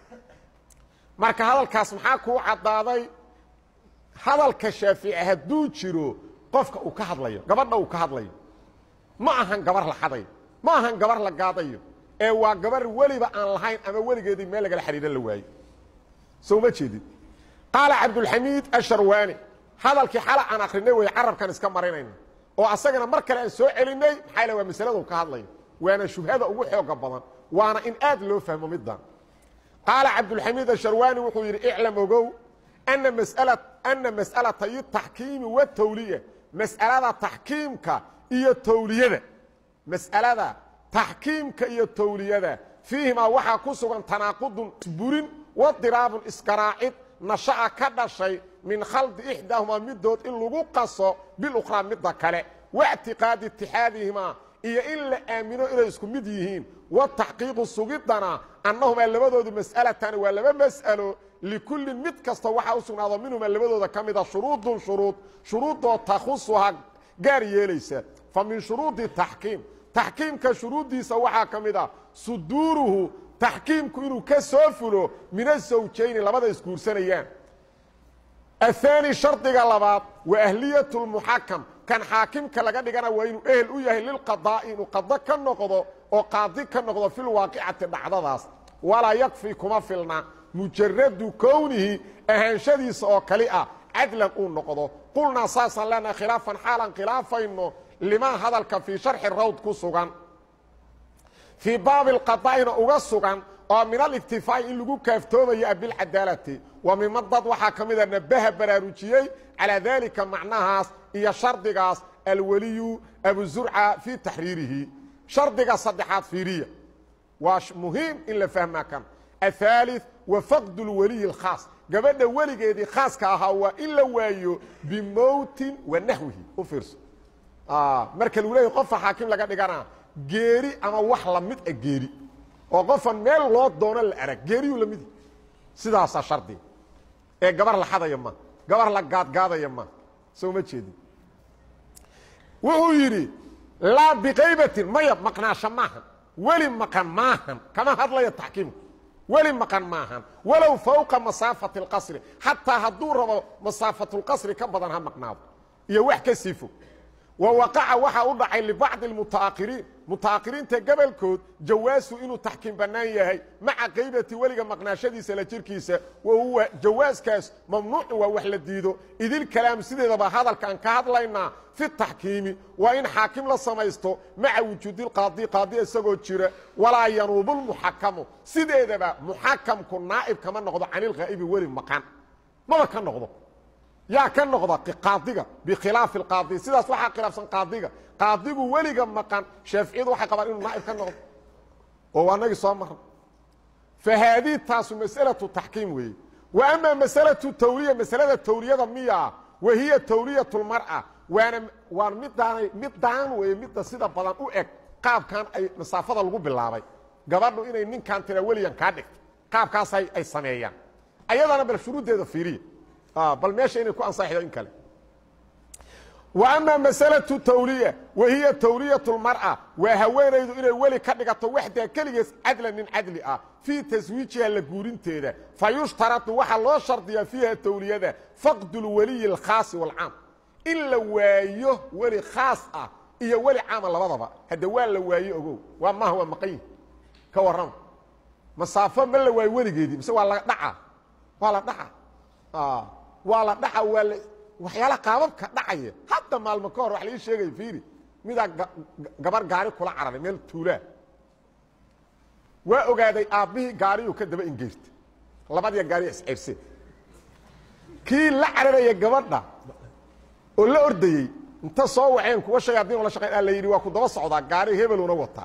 marka hadalkaas maxaa kuu caddaaday hadalka shaafici hadduu jiro qofka uu ka hadlayo gabadha uu ka hadlayo ma ahan gabar la xadayo ma ahan gabar la gaadayo ee waa gabar weliba aan lahayn ama weligeedii meel lagala xidhiidhan la waayo soo ma jeedid qaala cabdulxamiid asharwaani hadalkii xala aan akrinay wey carabkan iska marinayna oo asagana mar kale aan soo celinay maxaa l waa masaladu ka hadlayo waana shubhada ugu xooga badan waana in aad loo fahmo middan qaala cabdulxamiid asharwaani wuxuu yidhi iclam ogow ana masala ana mas'alatayi taxkiimi watawliya mas'alada taxkiimka iyo tawliyada mas'alada taxkiimka iyo tawliyada fiihimaa waxaa ku sugan tanaaqudun isburin wadiraabun isgaraacid nasha'a ka dhashay min khaldi ixdaahumaa midood in lagu qaso bilukhraa midda kale waictiqaadi itixaadihimaa iyo in la aamino inay isku mid yihiin wataxqiiqu sugidana annahumaa labadoodu mas'alatani waa laba mas'alo likullin mid kasta waxaa u sugnaado minhumaa labadooda ka mida shuruudun shuruud shuruuddoo takhusuhaa gaar yeelaysa fa min shuruudi taxkiim taxkiimka shuruuddiisa waxaa ka mid ah suduuruhu taxkiimku inuu ka soo fulo min asawjayni labada isguursanayaan ahaani shardiga labaad wa ahliyat lmuxakam kan xaakimka laga dhigana waa inuu ehel u yahay lilqadaa'i inuu qado ka noqdo oo qaadi ka noqdo filwaaqicati dhacdadaas walaa yakfi kuma filna mujaradu kownihi ahaanshadiisa oo kali ah cadlan uu noqdo qulnaa saasaan leenahay khilaafan xaalan khilaafayno limaa hadalka fii sharxi rawd ku sugan fii baabi lqadaa'ina uga sugan oo min aliktifaa'i in lagu kaaftoomayo bilcadaalati wa mima dad waxaa ka mida nabaha baraarujiyey calaa daalika macnahaas iyo shardigaas alweliyu abuzurca fii taxriirihi shardiga saddexaad fiiriya waa muhiim in la fahmaa kan ahaali wa faqdu lweliyi اlkhaas gabadha weligeedii khaaska ahaa waa in la waayo bimowtin wa naxwihi u fiirso marka lagu leeyahy qofa xaakim laga dhigana geeri ama wax lamid a geeri oo qofan meel loo doono la arag geeriyuu la midi sidaasaa shardiga ee gabar la xadaya ma gabar la gaadgaadaya ma soo ma jeedin wuxuu yidhi laa biqaybatin maya maqnaasho maahan weli maqan maahan kama hadlaya taxkiimku weli maqan maahan walow fawqa masaafati اlqasri xataa hadduu rabo masaafatulqasri ka badan ha maqnaado iyo wax ka sii fog wa waqaca waxaa u dhacay libacdi اlmutaahiriin mutaahiriinta gobolkood jawaasu inuu taxkiim bannaan yahay maca qaybati weliga maqnaashadiisa la jirkiisa wa huwa jawaaskaas mamnuucin waa wax la diido idilkalaam sideedaba hadalkaan ka hadlaynaa fi taxkiimi waa in xaakim la samaysto maca wujuudilqaadi qaadi isagoo jira walaa yanuubu lmuxakamu sideedaba muxakamku naa'ib kama noqdo canilghaa'ibi weli maqan maba ka noqdo yaa ka noqda qaadiga bikhilaafi اlqaadi sidaas waxaa khilaafsan qaadiga qaadigu weliga maqan shaaficiyadu waxay qabaan inuu naa'ib ka noqdo oo waa nagii soo marna fa haadihi taasu mas'alaةu taxkiim weeye wa ama masalaةu tawliya masalada tawliyada miya wa hiya tawliyaة اlmar'a waana waan midaanay midaan weeye midda sida badan u eg qaabkan ay masaafada lagu bilaabay gabadhu inay ninkan tira weligan kaa dhigto qaabkaas ay sameeyaan ayadana bal shuruuddeeda fiiriya bal meesha inay ku ansaxdo in kale wa ama masalaةu tawliya wa hiya tawliyaة اlmar'a waa haweenaydu inay weli ka dhigato waxdaa keligees cadlan nin cadli ah fii taswiijiha la guurinteeda fa yushtaratu waxaa loo shardiyaa fiiha tawliyada faqdu اlweliyi اlkhaasi wاlcaam in la waayo weli khaas ah iyo weli caama labadaba hadde waa la waaye ogow waa maaha waa maqanyi ka warrama masaafo ma la waayo weligeedii mise waa la dhaca waa la dhaca waa la dhaca waa la waxyaalaha qaababka dhacaya hadda maalmo ka hor wax laii sheegaya fiiri midaa gabar gaari kula cararay meel tuulaa waa ogaaday aabbihii gaariyuu ka daba ingeyrta labadiya gaariya isceybse kii la cararaya gabadha oo la ordayey inta soo waceen kuwa shayaadiin la shaqeyn a la yidhi waa ku daba socdaa gaari hebeluna wataa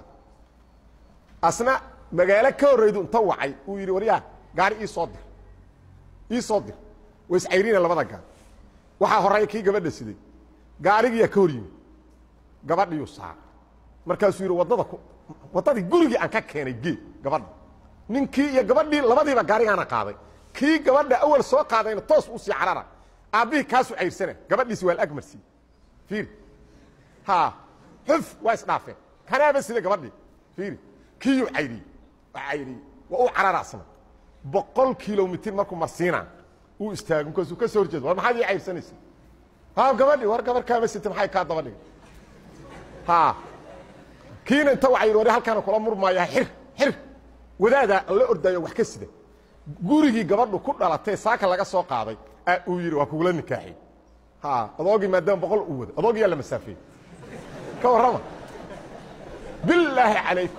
asna magaalo ka horreydu inta wacay uu yidhi waryaa gaari ii soo dir ii soo dir way iscayrina labada gaar waxaa horeeya kii gabadha siday gaarigiyaa ka hor yimi gabadhiyuu saar markaasuu yidhi waddada ku waddadii gurigii aan ka keenay gee gabadha ninkii iyo gabadhii labadiiba gaarigaana qaaday kii gabadha awal soo qaadayna toos u sii carara aabbihii kaasuu cayrsana gabadhiisi waa laagmarsiiye fiiri ha xuf waa isdhaafeen kanaaba sida gabadhii fiiri kiiyuu cayriyey waa cayriyey waa u cararaasna boqol kilomitir markuu marsiinaa uu istaago markaasuu ka soo horjeeda war maxaad ii cayrsanaysa ha gabadhi war gabar kaama sita maxay kaa daba dhigay ha kiina inta waa yidhi war halkaana kula murmaayaa xir xir wadaadaa la ordaayo wax ka sida gurigii gabadhu ku dhalatay saaka laga soo qaaday uu yidhi waa kugula nikaaxiy ha adoogii maadaama boqol u wada adoogiyaa la masaafeeyey ka warrama bilaahi calaykum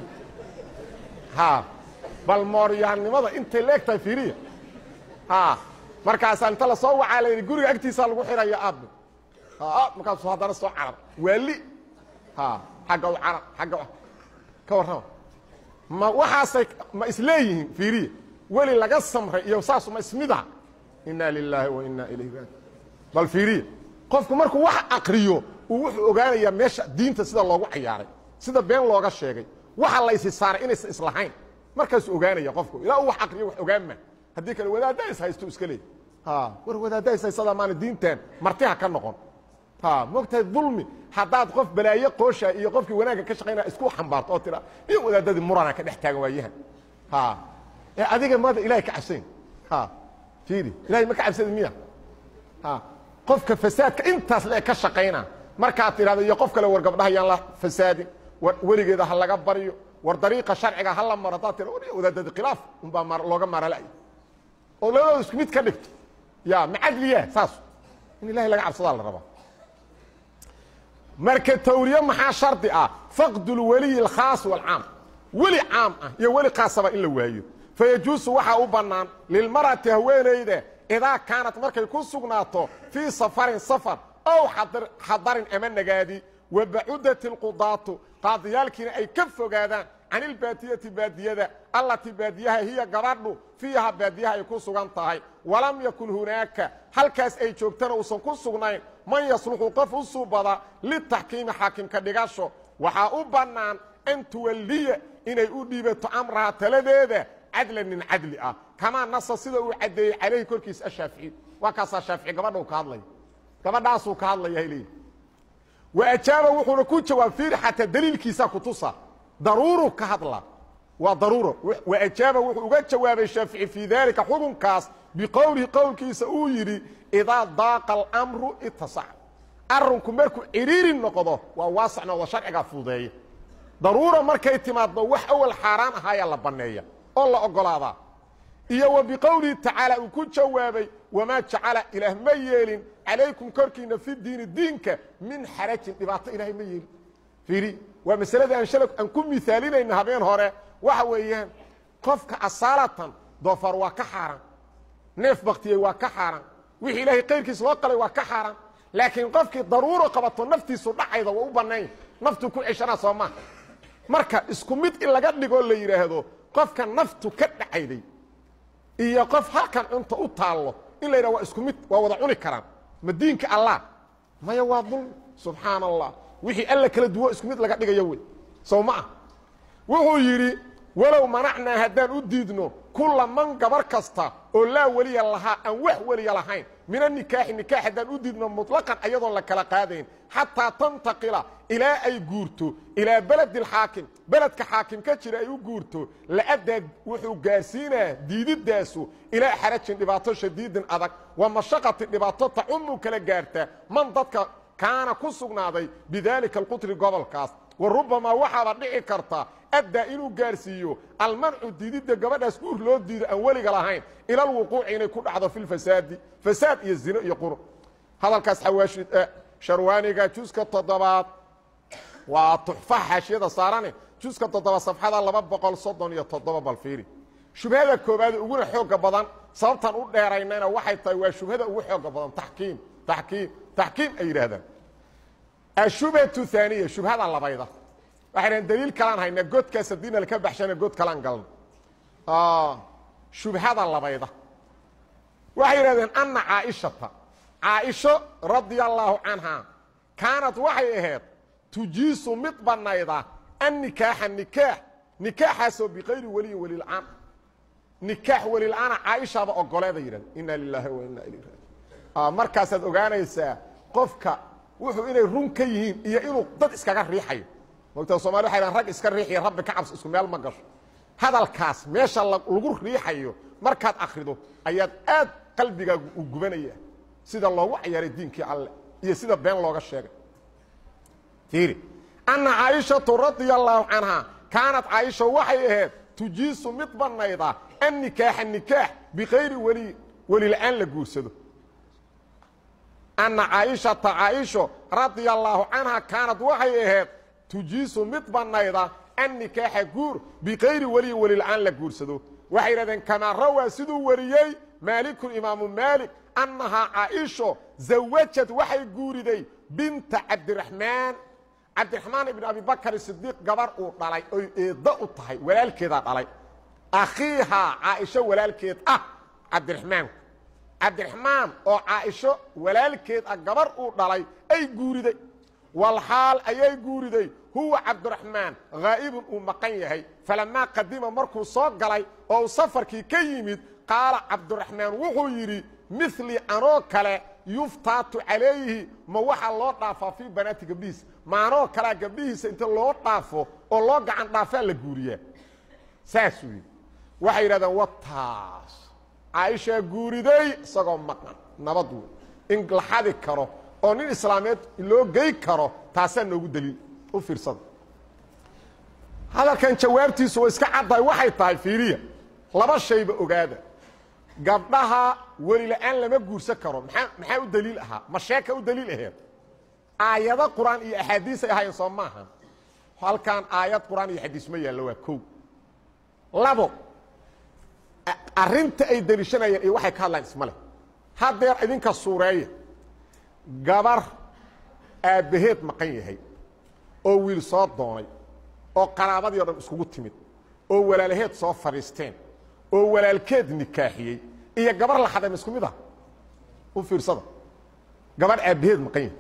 ha bal mooryaannimada intay leeg tahay fiiriya ha markaasaa inta la soo wacaa la yidhi guriga agtiisaa lagu xiraya aabbe markaasuu haddana soo carar waali ha xagga u carar agga ka warrama ma waxaasay ma isleeyihiin fiiriya weli laga samray iyo saasu ma ismida inaa lilaahi wa inaa ilayhi raaji bal fiiriya qofku markuu wax akriyo uu wuxuu ogaanayaa meesha diinta sida loogu cayaaray sida been looga sheegay waxa laysi saaray inaysan islahayn markaasuu ogaanaya qofku ilaa uu wax akriyo wax ogaanma haddii kale wadaadda is haysto iska leey war wadaadda is haysadaa maana diintan martiha ka noqon mogtahay dulmi haddaad qof balaayo qoosha iyo qofkii wanaagga ka shaqaynaya isku xambaarto oo tira iyo wadaadadii murana ka dhex taagan waayahan ee adiga maada ilahay ka cabsayn fiiri ilahay ma ka cabsada miya qofka fasaadka intaas le ka shaqayna markaad tidhahdo iyo qof kale war gabdhaha yaan la fasaadin war weligeeda ha laga baryo war dariiqa sharciga ha la maro haddaad tira wadaadadii khilaaf unbaa looga maaralay oo labadooda isku mid ka dhigto ya ma cadliya saas in ilahay laga cabsadaa la rabaa marka tawriye maxaa shardi ah faqdulweliyi alkhaas walcaam weli caam ah iyo weli khaasaba in la waayo fayajuusu waxaa u bannaan lilmar'ati haweenayda idaa kaanat markay ku sugnaato fii safarin safar ow xadarin ama nagaadi wa bacudati alqudaatu qaadiyaalkiina ay ka fogaadaan can ilbaadiyati baadiyada allatii baadiyaha hiya gabadhu fiiha baadiyaha ay ku sugan tahay walam yakun hunaaka halkaas ay joogtana uusan ku sugnayn man yasluxu qof u suubada litaxkiimi xaakimka dhigasho waxaa u bannaan an tuwalliya inay u dhiibato amraha taladeeda cadlan nin cadli ah kamaa nasa sida uu caddeeyey calayhi korkiisa ashaafici waa kaasaa shaafici gabadha uu ka hadlaya gabadhaasuu ka hadlaya leeyihi wa ajaaba wuxuuna ku jawaab fiiri xataa daliilkiisaa kutusa daruuru ka hadla waa daruuro wa ajaaba wuxuu uga jawaabay shaafici fii daalika xukunkaas biqowlihi qowlkiisa uu yidhi idaa daaqa alamru itasac arrinku markuu cidhiiri noqdo waa waasac noqdo sharcigaa fududeeya daruura markay timaaddo wax awal xaaraan ahaayaa la banneeya oo la ogolaadaa iyo wa biqowlihi tacaala uu ku jawaabay wamaa jacala ilaah ma yeelin calaykum korkiina fi diini diinka min xarajin dhibaato ilaahay ma yeelin fiiri waa masaladii aan shala aan ku miaalinayna habeen hore waxa weeyaan qofka asaalatan doofaar waa ka xaaraan neef baktiyey waa ka xaaraan wixii ilaahay kayrkiis loo qalay waa ka xaaraan laakiin qofkii daruuro qabato naftiisu dhacayda waa u bannayn naftu ku ceshanaa soo maha marka isku mid in laga dhigoo la yidhaahdo qofka naftu ka dhacayday iyo qof halkan cunta u taallo in la yidhahdo waa isku mid waa wada cuni karaan ma diinka allah maya waa dulmi subxaan allah wixii alla kala duwo isku mid laga dhigayo wey sow ma ah wuxuu yidhi walow manacnaa haddaan u diidno kula man gabar kasta oo laa weliya lahaa aan wax weliya lahayn min anikaaxi nikaax haddaan u diidno muطlaqan ayadoon la kala qaadayn xataa tantaqila ilaa ay guurto ilaa beledi اlxaakim beledka xaakim ka jira ay u guurto la'addaa wuxuu gaarsiinaa diididaasu ilaa xarajin dhibaato shadiidin adag wa mashaqati dhibaato tacumu kala gaarta man dadka kaana ku sugnaaday bidaalika alqutri gobolkaas wa rubamaa waxaaba dhici karta addaa inuu gaarsiiyo almancu diididda gabadhaas guur loo diido aan weliga lahayn ila alwuquuci inay ku dhacdo fi lfasaadi fasaad iyo zino iyo qur hadalkaas xawaashi sharwaaniga juska toddobaad waa tuxfa xaashiyada saarane juska toddoba safxada laba boqol soddon iyo toddoba balfiiri shubhada koobaade uguna xooga badan sababtan u dheeraynayna waxay tahay waa shubhada ugu xooga badan taxkiim taxkiim taxkiim ay yidhaahdaan ashubhatu haaniya shubhada labayda waxay dhahen daliil kalaan haynaa godkaas haddiina laka baxshana god kalaan galna shubhada labayda waxay yidhahdeen anna caaishata caaisho radia allaahu canhaa kaanad waxay ahayd tujiisu mid banayda annikaaxa nikaax nikaaxaasoo bikayri weliyin welilcaan nikaax welilcaana caaishaaba ogoleeda yidhahda inna lilaahi wa inna ilayhi raajiun markaasaad ogaanaysaa qofka wuxuu inay run ka yihiin iyo inuu dad iskaga riixayo mogtaa somali waxay dhahan rag iska riixiyo rabbi ka cabsi isku meel ma gasho hadalkaas meesha lagu riixayo markaad akrido ayaad aad qalbigaagu u gubanaya sida loogu cayaaray diinkii alle iyo sida been looga sheegay fiiri anna caaishatu radia allaahu canhaa kaanad caaisha waxay ahayd tujiisu mid banayda an nikaaxa nikaax bikayri weli welila-aan la guursado anna caaishata caaisho radia allaahu canhaa kaanad waxay ahayd tujiisu mid banayda an nikaaxa guur bikayri weliyin welila-aan la guursado waxay yidhahdeen kamaa rawaa siduu wariyey maalikun imaamu maalik annahaa caaisho zawajad waxay guuriday binta cabdiraxmaan cabdiraxmaan ibn abi bakr sidiiq gabar uu dhalay oy eeddo u tahay walaalkeedaa dhalay akhiihaa caaisho walaalkeed ah cabdiraxmaanku cabdiraxmaan oo caaisho walaalkeed ah gabar uu dhalay ay guuriday walxaal ayay guuriday huwa cabdiraxmaan haa'ibun uu maqan yahay falamaa qadima markuu soo galay oo uu safarkii ka yimid qaala cabdiraxmaan wuxuu yidhi milii anoo kale yuftaatu calayhi ma waxaa loo dhaafaa fii banaati gabdhihiisa ma anoo kalea gabdhihiisa inta loo dhaafo oo loo gacan dhaafaa la guuriyaa saasuu yidhi waxay yidhahdeen wataas caaishaa guuriday isagoo maqan nabad wey in la xadi karo oo nin islaameed loo gey karo taasaa noogu daliil u fiirsada hadalkan jawaabtiisu way iska caddahay waxay tahay fiiriya laba shayba ogaada gabdhaha welila-aan lama guursan karo maa maxaa u daliil ahaa ma sheeka u daliil aheed aayado qur-aan iyo axaadiisay ahaayeen soo maaha halkan aayad qur-aan iyo xadiis ma yaallo waa kow labo arrinta ay daliishanayeen iyo waxay ka hadlaan isma leh haddeer idinka suureeya gabar aabbaheed maqan yahay oo wiil soo doonay oo qaraabadii o dhan iskugu timid oo walaalaheed soo fadhiisteen oo walaalkeed nikaaxiyey iyo gabar la xadayma isku mid ah u fiirsada gabarh aabbaheed maqan yahay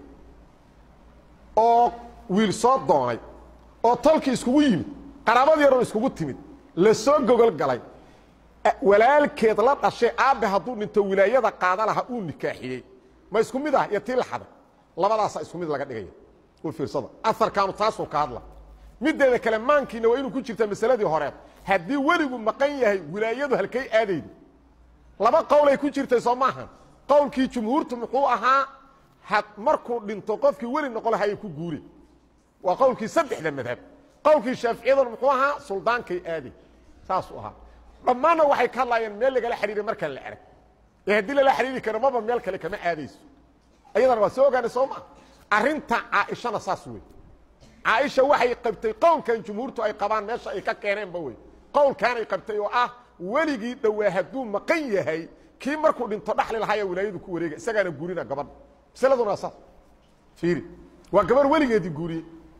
oo wiil soo doonay oo tolkii iskugu yimid qaraabadii o dhan iskugu timid la soo gogol galay walaalkeed la dhashay aabbe hadduu dhinto wilaayada qaada laha uu nikaaxiyey ma isku mid ah iyo tii la xaday labadaasaa isku mid laga dhigaya u fiirsada aarkaanu taasuu ka hadla mideeda kale maankiina waa inuu ku jirta masaladii horeed haddii weligu maqan yahay wilaayadu halkay aadaydo laba qowlay ku jirtay soo maaha qowlkii jumhuurtu muxuu ahaa had markuu dhinto qofkii weli noqon lahayay ku guure waa qowlkii saddexda madhab qowlkii shaaficiyaduna muxuu ahaa suldaankay aaday saasuu ahaa dhammaanna waxay ka hadlaayeen meel lagala xidhiiray markaan la erag ee haddii lala xidhiiri karo maba meel kale kama aadayso ayadana waa soo ogaanay soo maa arrinta caaishana saas wey caaisha waxay qabtay qowlkan jumhuurtu ay qabaan meesha ay ka keeneenba wey qowlkaanay qabtay oo ah weligii dhowaa hadduu maqan yahay kii markuu dhinto dhaxli lahaaya wilaayadu ku wareega isagaana guurina gabadha masaladuna waa saas fiiri waa gabarh weligeedii guuriyey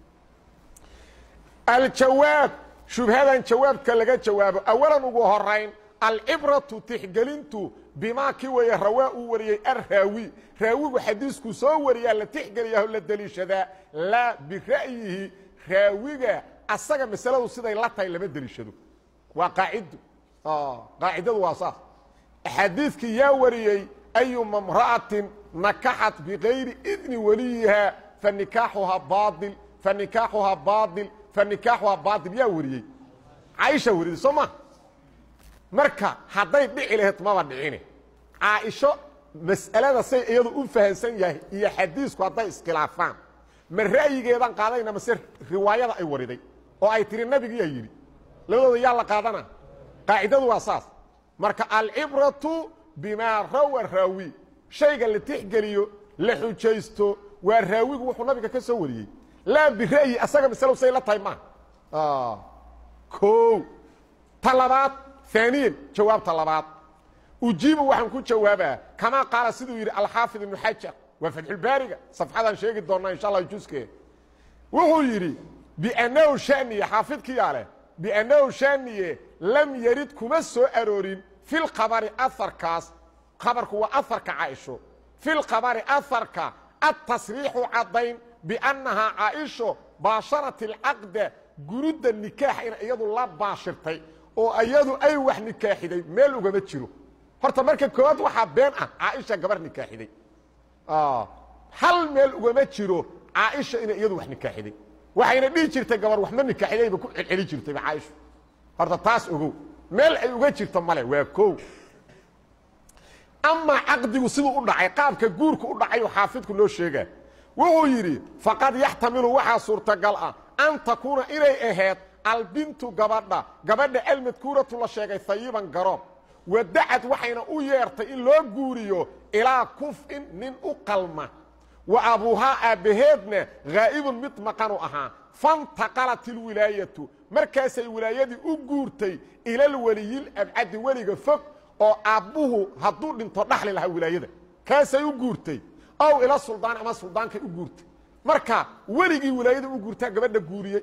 aljawaab shubhadan jawaabka laga jawaabo awalan ugu horayn alcibratu tixgelintu bimaa kii weeye rawaa uu wariyey arraawi raawigu xadiisku soo wariyaa la tixgeliyaho la deliishadaa laa bira'yihi raawiga asaga masaladu siday la tahay lama deliishado waa qaacido qaacidadu waa saas axaadiidkii yaa wariyey ayuma mra'atin nakaxat bikayri idni waliyiha fanikaaxuhaa baail fanikaaxuhaa baail fanikaaxuhaa baail yaa wariyey caaisha wariyey soo ma marka hadday dhici lahayd maba dhicine caaisho mas'alada say iyadu u fahansan yahay iyo xadiisku hadday iskhilaafaan ma ra'yigeedan qaadayna mase riwaayada ay wariday oo ay tiri nabigiyaa yidhi labadooda yaa la qaadana qaacidadu waa saas marka alcibratu bimaa rawa raawi shayga la tixgeliyo la xujaysto waa raawigu wuxuu nabiga ka soo wariyey laa bira'yi asaga masalow say la tahay maaha o ta labaad aaniyan jawaabta labaad ujiibu waxaan ku jawaabaa kamaa qaala siduu yidhi alxaafid ibnu xajar waa fatxulbaariga safxadaan sheegi doonnaa insha allah juske wuxuu yidhi biannahu shaniye xaafidkiyaa leh biannahu shaniye lam yarid kuma soo aroorin fi lkhabari aharkaas khabarku waa aharka caaisho fi lkhabari aharka atasriixu caddayn biannahaa caaisho baasharat alcaqda gurudda nikaax ina iyadu la baashirtay oo iyadu ay wax nikaaxiday meel ugama jiro horta marka koowaad waxaa been ah caaisha gabar nikaaxiday hal meel ugama jiro caaisha inay iyadu wax nikaaxiday waxayna dhihi jirtay gabar waxma nikaaxidayba ku celceli jirtayba caaisha horta taas ogow meel ay uga jirto male waa kow amaa caqdigu siduu u dhacay qaabka guurka u dhacayuu xaafidku noo sheegaa wuxuu yidhi faqad yaxtamilu waxaa suurtagal ah an takuuna inay ahayd albintu gabadha gabadha almadkuuratu la sheegay hayiban garoob wadacad waxayna u yeertay in loo guuriyo ilaa kuf'in nin u qalma wa abuuhaa aabbaheedna haa'ibun mid maqanu ahaa fantaqalat ilwilaayatu markaasay wilaayadii u guurtay ilalweliyil abcadi weliga fog oo aabbuhu hadduu dhinto dhaxli lahaa wilaayada kaasay u guurtay ow ila suldaan ama suldaankay u guurtay marka weligii wilaayada u guurtaa gabadha guuriyey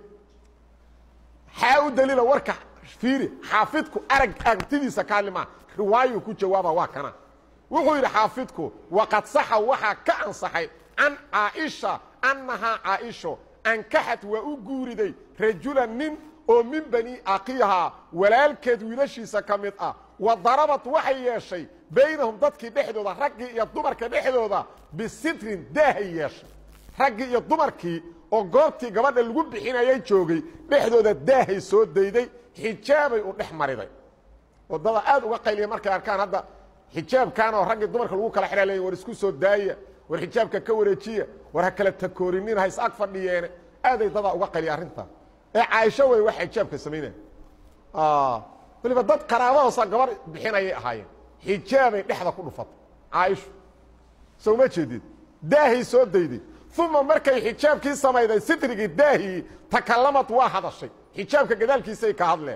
xaa u daliila warka fiiri xaafidku arag aragtidiisa ka hadli maa riwaayuu ku jawaaba waa kana wuxuu yidhi xaafidku waqad saxa waxaa ka ansaxay can caaisha annahaa caaisho ankaxat waa u guuriday rajulan nin oo min bani akiihaa walaalkeed wiilashiisa ka mid ah wa darabad waxay yeeshay baynahum dadkii dhexdooda raggii iyo dumarka dhexdooda bisitrin daahay yeeshay raggii iyo dumarkii oo goobtii gabadha lagu bixinayay joogay dhexdooda daahay soo dayday xijaabay u dhex mariday wadada aad uga qayliya markay arkaan hadda xijaabkan oo raggii dumarka lagu kala xidha leey war isku soo daaya war xijaabka ka wareejiya war ha kala takoorinin ha is ag fadhiyeene aaday dadaa uga qayliya arrintaa ee caaisho wey wax xijaabka samaynaya waliba dad qaraabahoosa gabar bixinayay ahaayeen xijaabay dhexda ku dhufatay caaisho soo ma jeedid daahay soo dayday uma markay xijaabkii samayday sitrigii daahii takalamad waa hadashay xijaabka gadaalkiisay ka hadleen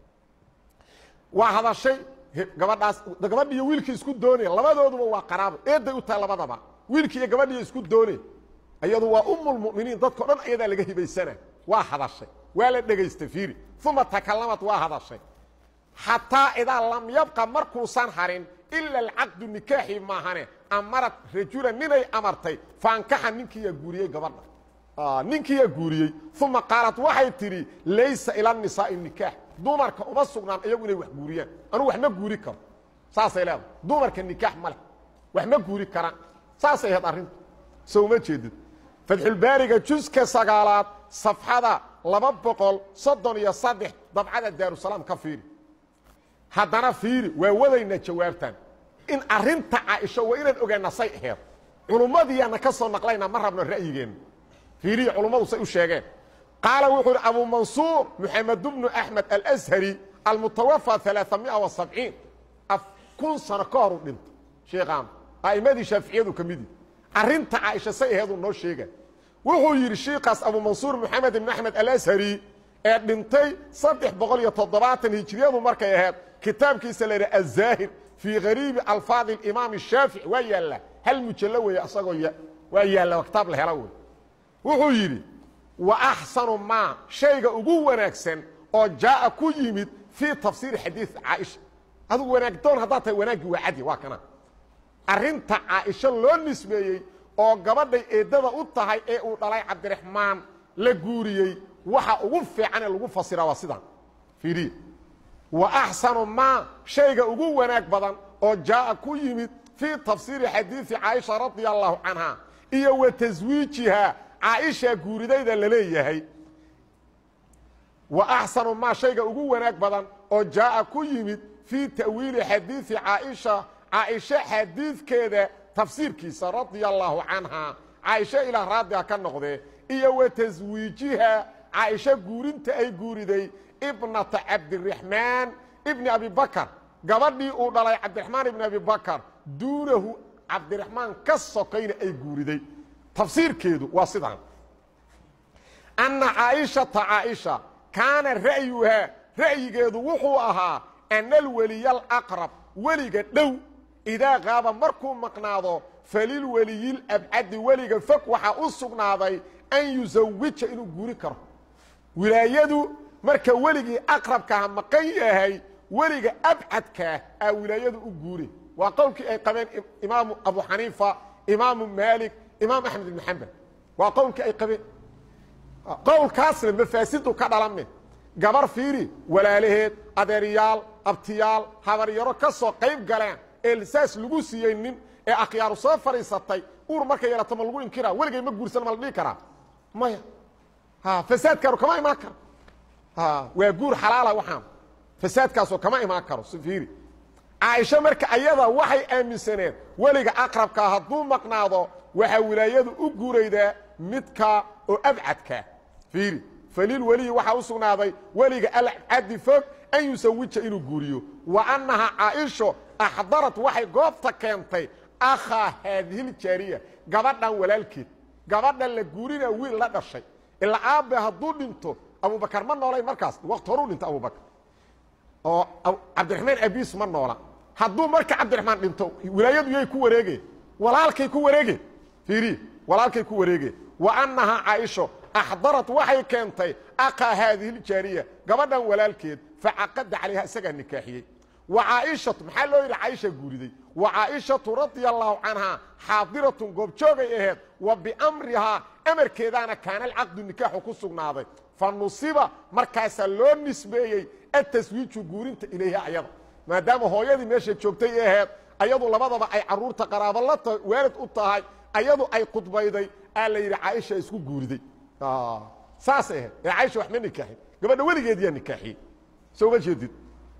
waa hadashay gabadhaas gabadhi iyo wiilkii isku doonaya labadooduba waa qaraabo eeday u tahay labadaba wiilkii iyo gabadhiiyo isku doonay iyadu waa umulmuminiin dadkao dhan ayadaa laga hibaysana waa hadashay waa la dhegaystay fiiri uma takalamad waa hadashay xataa idaa lam yabqa markuusan harin ila alcaqdu nikaaxi maahane amarad rajulan ninay amartay faankaxa ninkiiyaa guuriyey gabadha ninkiiyaa guuriyey uma qaalad waxay tidhi laysa ila nisaa'i nikaax dumarka uma sugnaan iyagu inay wax guuriyaan anugu wax ma guuri karo saasay leedahay dumarka nikaax ma leh wax ma guuri karaan saasay ahayd arrintu so uma jeedid fatxulbaariga juska sagaalaad safxada laba boqol soddon iyo saddex dabcada daarusalaam ka fiiri haddana fiiri waa wadaynaa jawaabtan in arinta caaisho waa inaan ogaana say aheed culummadiiyaana ka soo naqlayna ma rabno ra'yigeenna fiiriya culummadu say u sheegeen qaala wuxuu yidhi abu mansuur moxamed bnu axmed alashari almutawafa alaaamia wa sabciin kun sano ka hor u dhintay sheikhaan a'immadii shaaficiyadu ka midi arrinta caaisha say aheeduu noo sheega wuxuu yidhi shiikaas abu mansuur moxamed ibn axmed alashari ee dhintay saddex boqol iyo toddobaatan hijriyadu markay ahayd kitaabkiisa la yidhi azaahir fii gariibi alfaadi imaam shaafici waa yaalla hal mujallo weeye asagoo waa yaalla kitaab la hela wey wuxuu yidhi wa axsanu maa shayga ugu wanaagsan oo jaaa ku yimid fii tafsiiri xadiid caaisha adugu wanaagdoon haddaad tahay wanaaggii waa cadi waa kana arrinta caaisho loo nisbeeyey oo gabadhay eeddada u tahay ee uu dhalay cabdiraxmaan la guuriyey waxa ugu fiicanee lagu fasiraa waa sidaan fiiriya wa axsanu maa shayga ugu wanaag badan oo jaaa ku yimid fii tafsiiri xadiidi caaisha radia allahu canha iyo wa taswiijihaa caaisha guuridayda la leeyahay wa axsanu maa shayga ugu wanaag badan oo jaaa ku yimid fii ta'wiili xadiidi caaisha caaisho xadiidkeeda tafsiirkiisa radia allaahu canhaa caaisho ilaah raadiga ka noqdee iyo wa taswiijiha caaisho guurinta ay guuriday ibnata cabdiraxmaan ibni abi bakar gabadhii uu dhalay cabdiraxmaan ibni abi bakar duunahu cabdiraxmaan ka sokayna ay guuriday tafsiirkeedu waa sidaan anna caaishata caaisha kaana ra'yuhaa ra'yigeedu wuxuu ahaa ana alweliya alaqrab weliga dhow idaa qaaba markuu maqnaado falilweliyilabcadi weliga fog waxaa u sugnaaday an yusawija inuu guuri karo wilaayadu marka weligii aqrabkaha maqan yahay weliga abcadkaah aa wilaayadu u guuri waa qowlkii ay qabeen imaamu abu xaniifa imaamu maalik imaam axmed ibn xambal waa qowlkii ay qabeen qowlkaasna mafaasidu ka dhalame gabar fiiri walaalaheed adeeryaal abtiyaal habaryaro ka soo qayb galeen ee saas lagu siiyey nin ee akhyaaru soo fadhiisatay uur markay yeelato ma lagu inkira weligay ma guursan ma la dhihi karaa maya fasaadkaaru kama imaan karo waa guur xalaala waxaan fasaadkaasoo kama imaan karo fiiri caaisho marka ayada waxay aaminsaneed weliga aqrabkaa hadduu maqnaado waxaa wilaayadu u guuraydaa midka oo abcadkaa fiiri falil weliyi waxaa u sugnaaday weliga alcadi fog an yusawija inuu guuriyo wa annaha caaisho axdarat waxay goobta keentay akhaa haadihiljaariya gabadhan walaalkeed gabadhan la guurina wiil la dhashay ilaa aabbe hadduu dhinto abubakar ma noolay markaas waqti horuu dhinto abubakar oo cabdiraxmaan abiis ma noola hadduu marka cabdiraxmaan dhinto wilaayadu yay ku wareegeen walaalkay ku wareegeen fiiri walaalkay ku wareegeen wa annahaa caaisho axdarat waxay keentay akhaa haadihiljaariya gabadhan walaalkeed facaqada calayha isagaa nikaaxiyey wa caaishatu maxaa loo yidhi caaisha guuriday wa caaishatu radia allaahu canhaa xaadiratun goobjoogay aheed wa biamrihaa amarkeedaana kaana alcaqdu nikaaxu ku sugnaaday fa nusiba markaasaa loo nisbeeyey ataswiiju guurinta ilayha ayada maadaama hooyadii meesha joogtay aheed ayadu labadaba ay caruurta qaraabo la tahay waalid u tahay ayadu ay khudbayday aa la yidhi caaisha isku guuriday saasay ahayd ee caaisha wax ma nikaaxin gabadha weligeediyaa nikaaxiyey soo ma jeedid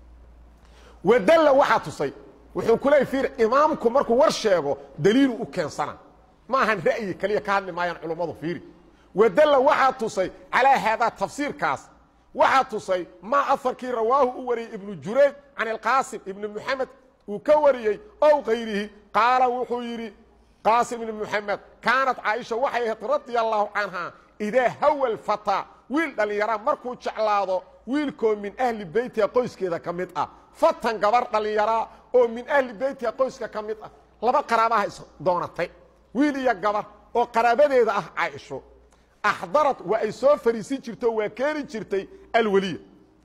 wadalla waxaa tusay wuxuu ku leey fiir imaamku markuu war sheego daliilu u keensana ma ahan ra'yi kaliya ka hadli maayaan culummadu fiiri wadalla waxaa tusay calaa haadaa tafsiirkaas waxaa tusay maa afarkii rawaahu u wariyey ibnu jurayj can alqaasim ibni muxamed uu ka wariyey ow kayrihi qaala wuxuu yidhi qaasim ibni muxamed kaanat caaisha waxay ahayd radia allaahu canhaa idaa hawa lfataa wiil dhallinyaraa markuu jeclaado wiilkoo min ahli beytiha qoyskeeda ka mid ah fatan gabar dhallinyaraa oo min ahli beytiha qoyska ka mid ah laba qaraabaha is doonatay wiil iyo gabar oo qaraabadeeda ah caaisho axdarad waa ay soo fariisin jirto waa keeni jirtay alweliya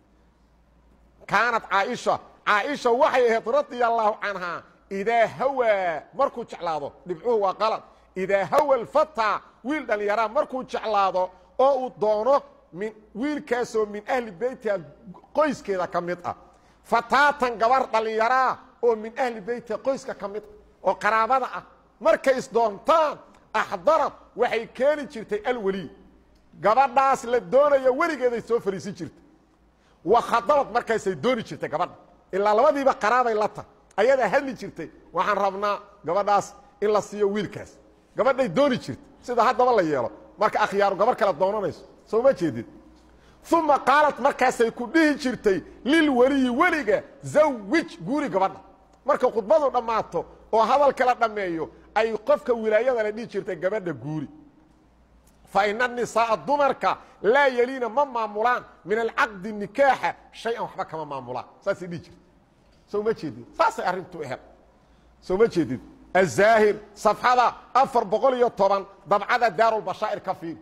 kaanat caaisha caaisha waxay ahayd radia allaahu canhaa idaa hawaa markuu jeclaado dhibcuhu waa qalad idaa hawa alfataa wiil dhallinyaraa markuu jeclaado oo uu doono min wiilkaasoo min ahli beytiha qoyskeeda ka mid ah fataatan gabar dhallinyaraa oo min ahli beytiha qoyska ka mid ah oo qaraabada ah markay isdoontaan axdarad waxay keeni jirtay alweliy gabadhaas la doonayo weligeeday soo fariisin jirtay wa khadabad markaasay dooni jirtay gabadha ilaa labadiiba qaraabay la tahay ayadaa hadli jirtay waxaan rabnaa gabadhaas in la siiyo wiilkaas gabadhay dooni jirtay sida haddaba la yeelo marka akhyaaru gabar kale doonanayso soo ma jeedid uma qaalat markaasay ku dhihi jirtay lilweliyi weliga zawij guuri gabadha marka khudbadu dhammaato oo hadal kala dhammeeyo ay qofka wilaayada la dhihi jirtay gabadha guuri fa ina nisaaa dumarka laa yeliina ma maamulaan min alcaqdi nikaaxa shay-an waxba kama maamulaan saasay dhihi jirta soo ma jeedid saasay arrintu ehel soo ma jeedid azaahir safxada afar boqol iyo toban dabcada daarulbashaa'ir ka fiiri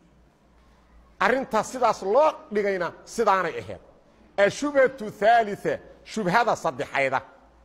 arrintaas sidaas loo dhigayna sidaanay ahayd ashubhatu haalia shubhada saddexayda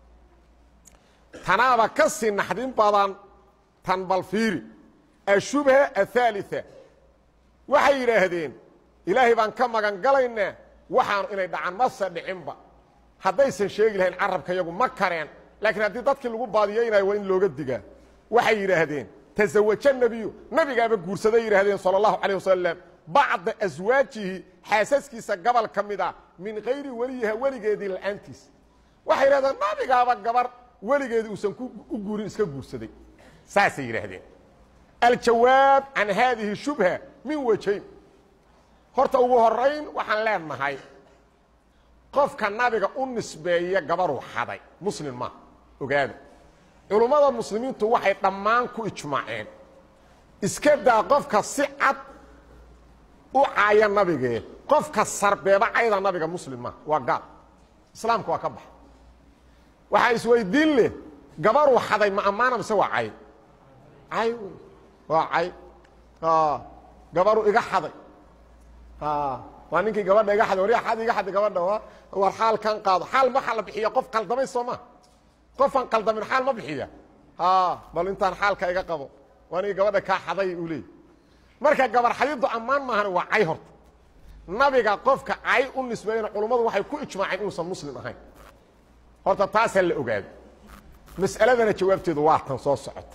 tanaaba ka sii naxdin badan tan bal fiiri ashubha athaalia waxay yidhaahdeen ilaahay baan ka magan galaynaa waxaanu inay dhacaan mase dhicinba haddaysan sheegi lahayn carabka yagu ma kareen laakiin haddii dadkii lagu baadiyeynayo waa in looga digaa waxay yidhaahdeen tasawaja nebiyu nabigaaba guursaday yidhahdeen sala allahu calayh wasalam bacda aswaajihi xaasaskiisa gobol ka mid a min kayri weliyiha weligeedii la-aantiis waxay yidhahdeen nabigaaba gabar weligeeda uusan u guurin iska guursaday saasay yidhaahdeen aljawaab can haadihi shubha min wajayn horta ugu horayn waxaan leenahay qofka nabiga u nisbeeya gabaruu xaday muslim maaha ogaada culummada muslimiintu waxay dhammaan ku ijmaaceen iska daa qofka si cad u caaya nabigee qofka sarbeeba cayda nabiga muslim maaha waa gaal islaamka waa ka baxa waxaa isweydiin leh gabaruu xaday ma ammaana mise waa cay cay wey waa cay gabaruu iga xaday waa ninkii gabadha iga xaday warya xad iga xaday gabadha war xaal kan qaado xaal waxaa la bixiya qof qaldamay soo ma qofaan qaldamin xaal ma bixiya bal intaan xaalka iga qabo waa nigi gabadha kaa xaday uu leey marka gabar xadidu ammaan maahan waa cay horta nabiga qofka cay u nisbeeyana culummadu waxay ku ijmaaceen inuusan muslim ahayn horta taasaa la ogaado mas'aladana jawaabteedu waa tan soo socota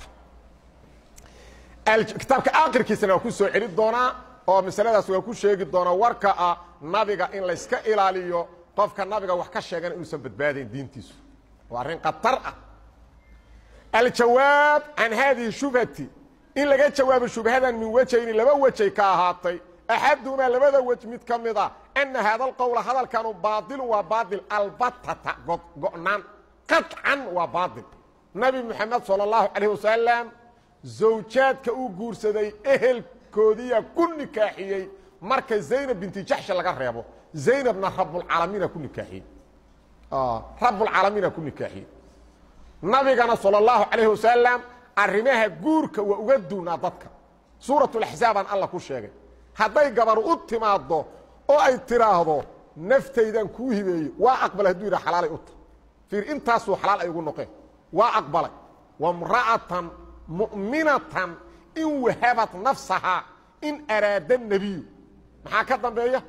kitaabka akhirkiisana waa ku soo celi doonaa oo masaladaas waa ku sheegi doonaa warka ah nabiga in layska ilaaliyo qofka nabiga wax ka sheegana inuusan badbaadayn diintiisu waa arrin khatar ah aljawaab can haadihi shubhati in laga jawaabo shubhadan min wejayni laba wejay ka ahaatay axadumaa labada wej mid ka mid a ana haada alqowla hadalkanu baailu waa baail albatata go'naan qaطcan waa baail nabi moxamed salى اllahu calayh wasalam zawjaadka uu guursaday ehelkoodiya ku nikaaxiyey marka zaynab binti jaxshi laga reebo zaynabna rabulcaalamiina ku nikaaxiyey rabulcaalamiina ku nikaaxiyey nabigana salى اllahu calayh wasalam arrimaha guurka waa uga duunaa dadka suuratulaxzaabaan alla ku sheegay hadday gabar u timaaddo oo ay tidhaahdo naftaydan kuu hibeeyey waa aqbalay hadduu yidhaha xalaalay u ta fiir intaasuu xalaal ay ugu noqeen waa aqbalay wamra'atan mu'minatan in wahabat nafsahaa in araada nebiyu maxaa ka dambeeya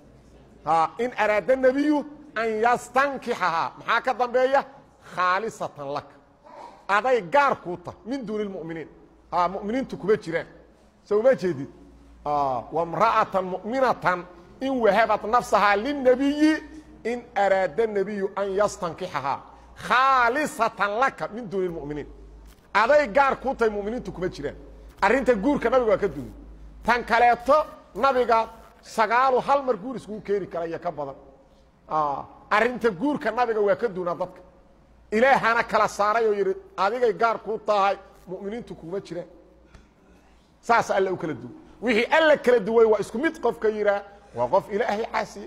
in araada nebiyu an yastankixahaa maxaa ka dambeeya khaalisatan laka aday gaar kuu ta min duuni lmuminiin muminiintu kuma jiraan so uma jeedid wamra'atan mu'minatan in wahabat nafsahaa lilnebiyi in araada nebiyu an yastankixahaa khaalisatan laka min duuni lmuminiin aday gaar kuu tahay muminiintu kuma jiraan arrinta guurka nabiga waa ka duuni tan kaleeto nabiga sagaalu hal mar guur iskugu keeni kara iyo ka badan arrinta guurka nabiga waa ka duunaa dadka ilaahana kala saaray oo yidhi adigay gaar kuu tahay muminiintu kuma jiraan saas alla u kala duway wixii alla kala duway waa isku mid qofka yidhaa waa qof ilaahay caasiye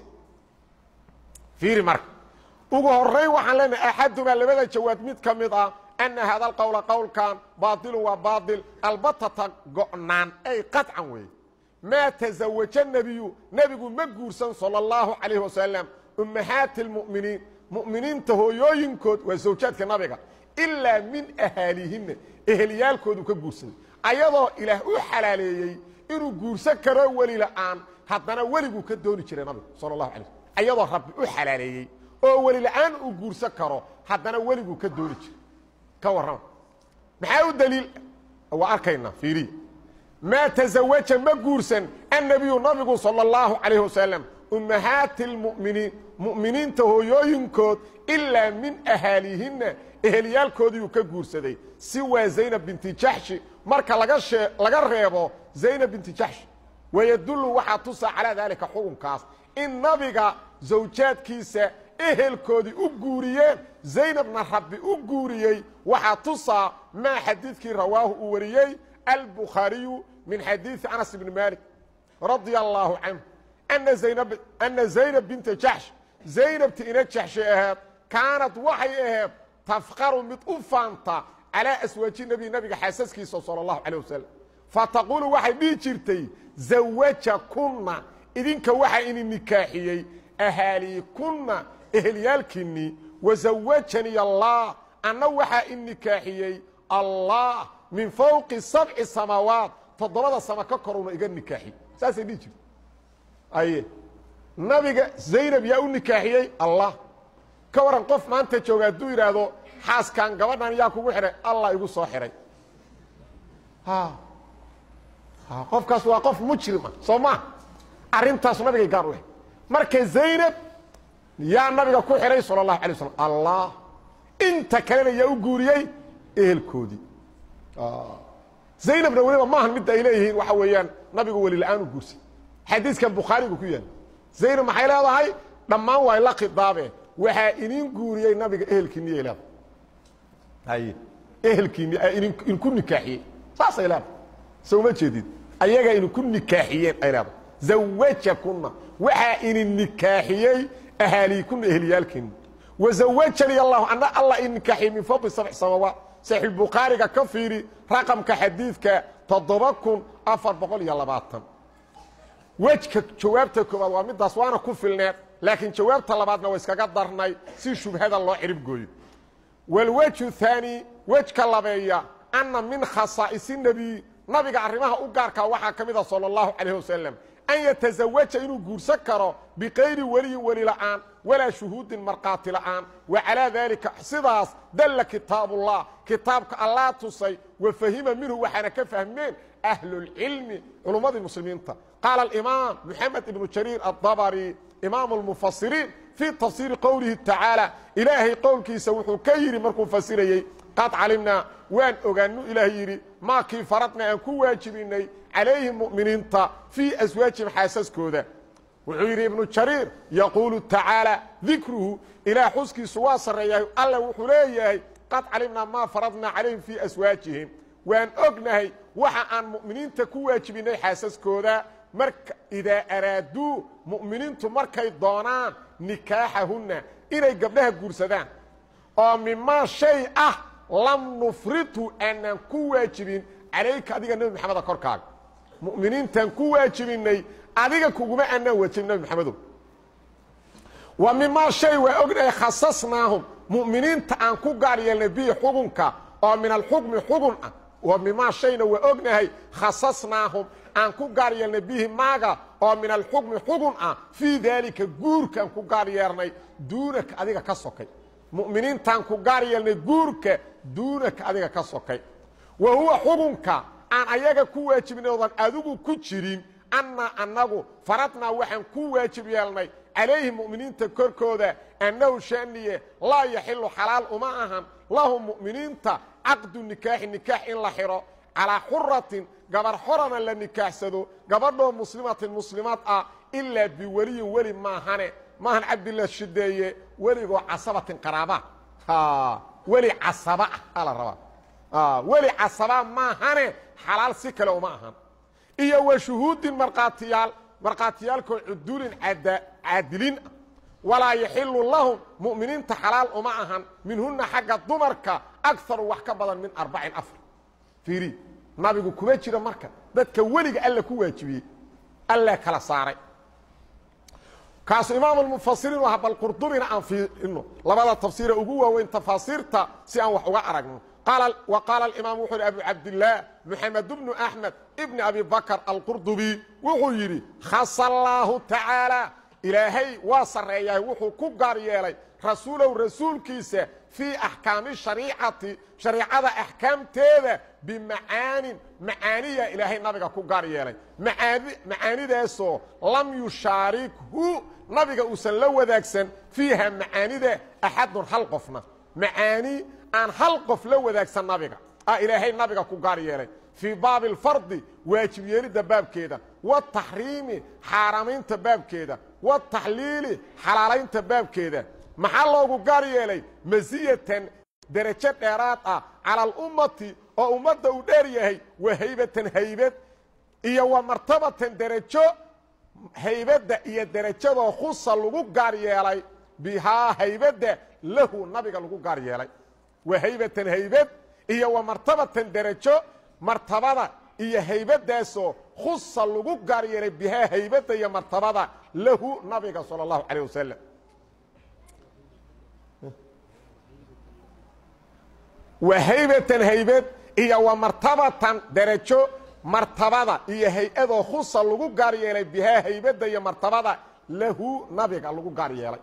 fiiri marka ugu horeyn waxaan leenahay axadumaa labada jawaab mid ka mid ah ana hada alqowla qowlkan baailun waa baail albatata go'naan ay qaطcan weeye maa tazawaja nebiyu nebigu ma guursan salى اllahu calayh wasalam ummahaati اlmu'miniin mu'miniinta hooyooyinkood waa zawjaadka nabiga ilaa min ahaalihina eheliyaalkoodu ka guursaday ayadoo ilaah u xalaaleeyey inuu guursan karo weli la'aan haddana weliguu ka dooni jiray nabigu sal اlahu alay slm ayadoo rabbi u xalaaleeyey oo weli la'aan uu guursan karo haddana weliguu ka dooni jiray ka warrama maxaa u daliil waa arkaynaa fiiriya maa tazawaja ma guursan annabiyu nabigu salى اllahu calayh wasalam ummahaati اlmu'miniin mu'miniinta hooyooyinkood ilaa min ahaalihinna eheliyaalkoodiiuu ka guursaday si waa zaynab binti jaxshi marka laga shee laga reebo zaynab binti jaxshi wayadullu waxaa tusaa calaa daalika xukunkaas in nabiga zawjaadkiisa ehelkoodii u guuriyeen zaynabna rabbi u guuriyey waxaa tusaa maa xadiidkii rawaahu uu wariyey albukhaariyu min xadiidi anas ibni maalik radia allaahu canhu ana zaynab binta jaxsh zaynabti ina jaxshay aheed kaanad waxay aheed tafqaru mid u faanta calaa aswaaji nebi nabiga xaasaskiisa sala allahu calay wasalam fataquulu waxay dhihi jirtay zawaja kunna idinka waxaa ini nikaaxiyey ahaalii kunna eheliyaalkiinnii wazawajanii allah anna waxaa i nikaaxiyey allah min fawqi sabci samaawaat toddobada sama ka koruna iga nikaaxiy saasay dhihi jirta aye nabiga zaynab yaa u nikaaxiyey allah ka waran qof maanta jooga hadduu yidhaahdo xaaskan gabadhan yaa kugu xidhay allah igu soo xidhay qofkaas waa qof mujrima soo maa arrintaasu nabigay gaar u ahay marka zaynab yaa nabiga ku xidhay sala allahu alay waslam allah inta kalena yaa u guuriyey ehelkoodii zaynabna weliba maahan midda ay leeyihiin waxa weeyaan nabigu weli la-aan u guursay xadiiskan bukhaarigu ku yaala zaynab maxay leedahay dhammaan waa la khidaabe waxaa inin guuriyey nabiga ehelkiiniyay leedahay haye ehelkiini idinku nikaaxiyey saasay leedahay soo ma jeedid ayagaa idinku nikaaxiyeen ay leedahay zawajakuna waxaa idin nikaaxiyey ahaaliikuna eheliyaalkiina wazawajanii allahu ana allah i nikaaxiyey min fadli sabc samawaat saxiixbukhaariga ka fiiri raqamka xadiidka toddoba kun afar boqol iyo labaatan wejka jawaabta koobaad waa midaas waana ku filneed laakiin jawaabta labaadna waa iskaga darnay si shubhada loo cirib gooyo walwejhu haani wejka labeeya anna min khasaa'isi nebiy nabiga arrimaha u gaarkaa waxaa ka mida sala allahu calayh wasalam an yatazawaja inuu guursan karo bikayri weliyin weli la'aan walaa shuhuudin markhaati la'aan wa calaa daalika sidaas dalla kitaabullah kitaabka allaa tusay wa fahima minhu waxaana ka fahmeen ahlulcilmi culummadii muslimiinta qaala alimaam moxamed ibnu jariir addabari imaamu lmufasiriin fii tafsiiri qowlihi tacaala ilaahay qowlkiisa wuxuu ka yidhi markuu fasirayey qad calimnaa waan ogaanu ilaah yidhi maakii faradna aan ku waajibinnay calayhim mu'miniinta fii aswaajihim xaasaskooda wuxuu yidhi ibnu jariir yaquulu tacaala dikruhu ilaah xuskiisu waa sarreeyahay alle wuxuu leeyahay qad calimnaa maa faradnaa calayhim fii aswaajihim waan ognahay waxa aan mu'miniinta ku waajibinnay xaasaskooda marka idaa araaduu mu'miniintu markay doonaan nikaaxahunna inay gabdhaha guursadaan oo mimaa shay ah lam nufritu aanaan ku waajibin calayka adiga nebi maxameda korkaaga mu'miniintaan ku waajibinnay adiga kuguma aanaan waajibin nebi maxamedow wa mimaa shay waa ognahay khasasnaahum mu'miniinta aan ku gaar yeelnay bihi xugunka oo min alxukmi xugun ah wa mimaa shayna waa ognahay khasasnaahum aan ku gaar yeelnay bihi maaga oo min alxukmi xugun ah fii daalika guurkaan ku gaar yeelnay duunaka adiga ka sokay mu'miniintaan ku gaar yeelnay guurka duunaka adiga ka sokay wa huwa xugunka aan ayaga ku waajibnay oodan adigu ku jirin annaa annagu faradnaa waxaan ku waajib yeelnay calayhi mu'miniinta korkooda annahu shaniye laa yaxilu xalaal uma ahan lahum mu'miniinta caqdu nikaaxi nikaax in la xidho calaa xuratin gabar xorana la nikaaxsado gabadhoo muslimatin muslimaad ah ilaa biweliyin weli maahane maahan cabdila shideeye weligoo casabatin qaraaba weli casaba ah ala rabaa weli casaba maahane xalaal si kale uma ahan iyo wa shuhuudin markhaatiyaal markhaatiyaalkoo cudulin caadilin ah walaa yaxilu lahum mu'miniinta xalaal uma ahan minhunna xagga dumarka agaru wax ka badan min arbacin afar fiiri nabigu kuma jiro marka dadka weliga alla ku waajibiyey alla kala saaray kaasu imaam mufasiriin u aha bal qurdubina aan fiirino labada tafsiire ugu waaweyn tafaasiirta si aan wax uga aragno wa qaala imaam wuxuu yhi abu cabdilaah moxamed bnu axmed ibni abi bakr alqurdubi wuxuu yidhi khasa allaahu tacaala ilaahay waa sarreeyahay wuxuu ku gaar yeelay rasuulow rasuulkiisa fii axkaami shariicati shariicada axkaamteeda bimacaanin macaaniya ilaahay nabiga ku gaar yeelay macaanidaasoo lam yushaarikhu nabiga uusan la wadaagsan fiiha macaanida axadun hal qofna macaani aan hal qof la wadaagsan nabiga ah ilaahay nabiga ku gaar yeelay fii baabi alfardi waajib yeelidda baabkeeda wataxriimi xaaramaynta baabkeeda wataxliili xalaalaynta baabkeeda maxaa loogu gaar yeelay masiyatan derajo dheeraad ah cala alummati oo ummadda uu dheer yahay wa haybatan haybad iyo wa martabatan derajo haybadda iyo derajadoo khusa lagu gaar yeelay bihaa haybadda lahu nabiga lagu gaar yeelay wa haybatan haybad iyo wa martabatan derajo martabada iyo haybaddaasoo khusa lagu gaar yeelay bihaa haybadda iyo martabada lahu nabiga salى اllahu calayh wasalam wa haybatan haybad iyo wa martabatan derajo martabada iyo hay-adoo khusa lagu gaar yeelay bihaa haybadda iyo martabada lahu nabiga lagu gaar yeelay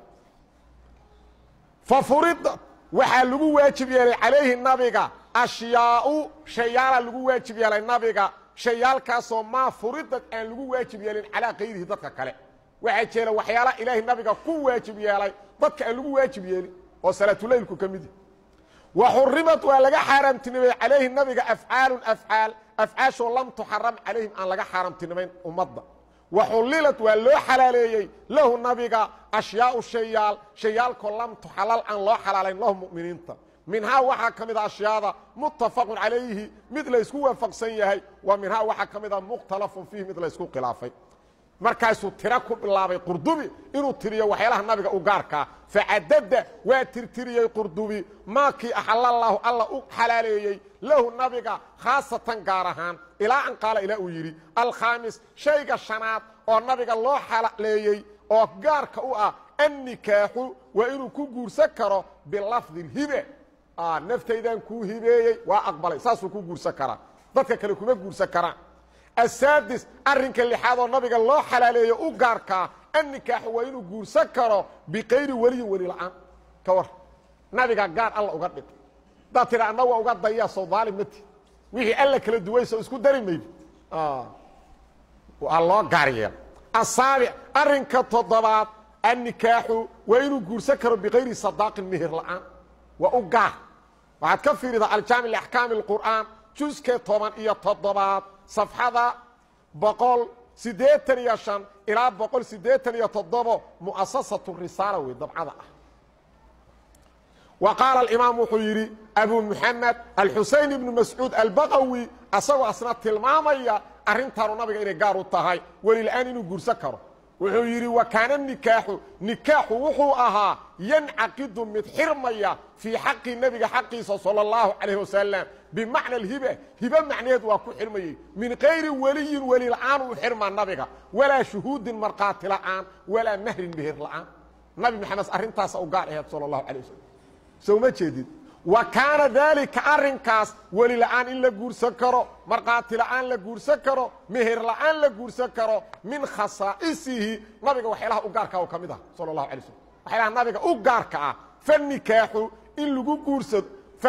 fa furida waxaa lagu waajib yeelay calayhi nabiga ashyaau shayaala lagu waajib yeelay nabiga shayaalkaasoo maa furidad aan lagu waajib yeelin calaa kayrihi dadka kale waxaa jeera waxyaala ilaahay nabiga ku waajib yeelay dadka aan lagu waajib yeelin oo salaatulaylku ka mid wa xurimad waa laga xaaraamtinimay calayhi nabiga afcaalun afcaal afcaashoo lam tuxaram calayhim aan laga xaaraamtinimayn ummadda wa xullilad waa loo xalaaleeyey lahu nabiga ashyaau shayaal shayaalkoo lam tuxalal aan loo xalaalayn lahu mu'miniinta minhaa waxaa ka mid a ashyaada muttafaqun calayhi mid laysku waafaqsan yahay wa minhaa waxaa ka mid a mukhtalafun fiihi mid laysku khilaafay markaasuu tiro ku bilaabay qurdubi inuu tiriyo waxyaalaha nabiga u gaarkaa facadada waa tirtiriyey qurdubi maakii axalallahu alla u xalaaleeyey lahu nabiga khaasatan gaar ahaan ilaa an qaala ilaa uu yidhi alkhaamis shayga shanaad oo nabiga loo xalaaleeyey oo gaarka u ah annikaaxu waa inuu ku guursan karo bilafdi hibe naftaydan kuu hibeeyey waa aqbalay saasuu ku guursan karaa dadka kale kuma guursan karaan asaadis arrinka lixaad oo nabiga loo xalaaleeyo u gaarkaa annikaaxu waa inuu guursan karo bikayri weliyin weli la-aan ka war nabiga gaar alla uga dhig hadaad tidha anna waa uga daya soo daalim mati wixii alla kala duwayso isku dari maydi waa loo gaar yeela asaabic arrinka toddobaad annikaaxu waa inuu guursan karo bikayri sadaaqin mihir la-aan waa u gaar waxaad ka fiiridaa aljaami liaxkaami اlqur'aan juskee toban iyo toddobaad safxada boqol siddeetan iyo shan ilaa boqol siddeetan iyo toddobo mu'asasatu risaala wey dabcada ah wa qaala alimaam wuxuu yidhi abu muxamed alxuseyn ibnu mascuud albaqawi asagoo asna tilmaamaya arrintaanu nabiga inay gaar u tahay welila-aan inuu guursan karo wuxuu yidhi wa kaana nikaaxu nikaaxu wuxuu ahaa yancaqidu mid xirmaya fii xaqi nebiga xaqiisa sala allahu calayh wasalam bimacna alhiba hibe macnaheed waa ku xirmayey min kayri weliyin weli la-aan uu xirmaa nabiga walaa shuhuudin markhaati la-aan walaa mahrin meher la-aan nabi maxamed arrintaasa u gaar aheed sala allahu calay wasalam soo ma jeedid wa kaana daalika arrinkaas weli la-aan in la guursan karo markhaati la-aan la guursan karo meher la-aan la guursan karo min khasaa'isihi nabiga waxyaalaha u gaarka oo ka mid ah sala allahu alay slm waxyaalaha nabiga u gaarka ah fanikaaxu in lagu guursado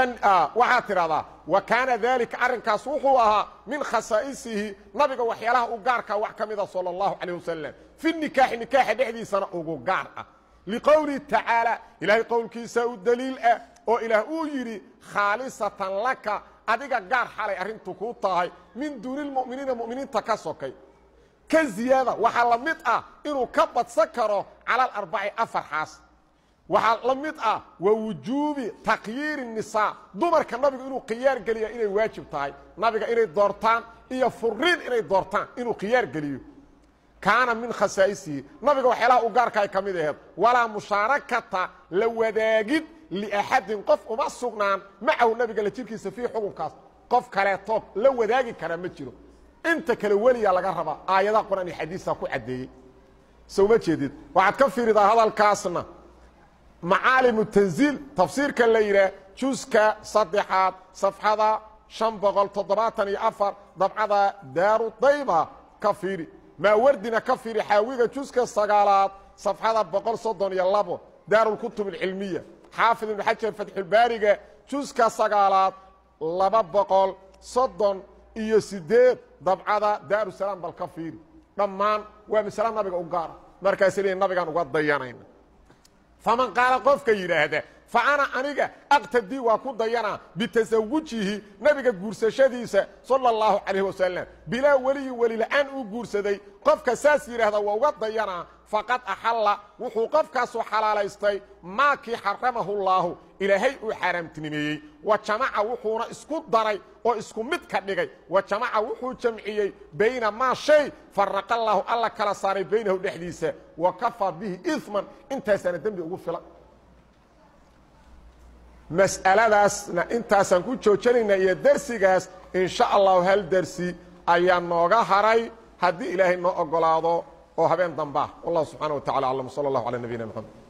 waxaad tidhahdaa wa kaana daalika arrinkaas wuxuu ahaa min khasaa'isihi nabiga waxyaalaha u gaarkaa wax ka mida sala allahu calayh wasalam fi nikaaxi nikaaxa dhexdiisana ugu gaar ah liqowlihi tacaala ilaahay qowlkiisa u daliil ah oo ilaah uu yidhi khaalisatan laka adiga gaar xalay arrintu kuu tahay min duuni lmu'miniina mu'miniinta ka sokay ka ziyaada waxaa la mid ah inuu ka badsan karo cala alarbaci afar xaas waxaa la mid ah wa wujuubi takhyiiri nisaa dumarka nabigu inuu khiyaar geliya inay waajib tahay nabiga inay doortaan iyo furiin inay doortaan inuu khiyaar geliyo kaana min khasaa'isihi nabiga waxyaalaha u gaarka ay ka mid aheed walaa mushaarakata la wadaagid liaxadin qof uma sugnaan macahu nabiga la jirkiisa fii xukunkaas qof kaleetood la wadaagi karaa ma jiro inta kale weliyaa laga rabaa aayadaha qur-aan iyo xadiisa ku caddeeyey soo ma jeedid waxaad ka fiiridaa hadalkaasna macaalimu tanziil tafsiirka la yidhaah juska saddexaad safxada shan boqol toddobaatan iyo afar dabcada daaru dayba ka fiiri maawardina ka fiiri xaawiga juska sagaalaad safxada boqol soddon iyo labo daarulkutub alcilmiya xaafid ibnu xajar fatxulbaariga juska sagaalaad laba boqol soddon iyo siddeed dabcada daarusalaam bal ka fiiri dhammaan waa masale nabiga u gaara markaasay leeyiin nabigaan uga dayanayna faman qaala qofka yidhaahda fa ana aniga aqtadii waa ku dayanaa bitasawujihi nabiga guursashadiisa sala allahu calayh wasalam bilaa weliyin welila-aan uu guursaday qofka saas yidhaahda waa uga dayanaa faqad axalla wuxuu qofkaasu xalaalaystay maakii xaramahu llaahu ilaahay uu xaaraamtinimeeyey wa jamaca wuxuuna isku daray oo isku mid ka dhigay wa jamaca wuxuu jamciyey bayna maa shay faraqa allaahu alla kala saaray baynahu dhexdiisa wa kafaa bihi iman intaasaana dembi ugu filan mas'aladaasna intaasaan ku joojinaynaa iyo dersigaas in sha allahu hal dersi ayaa nooga haray haddii ilaahay noo ogolaado oo habeen dambaa wallahu subxana wa tacala aclam sala allahu calaa nabiyina mxamed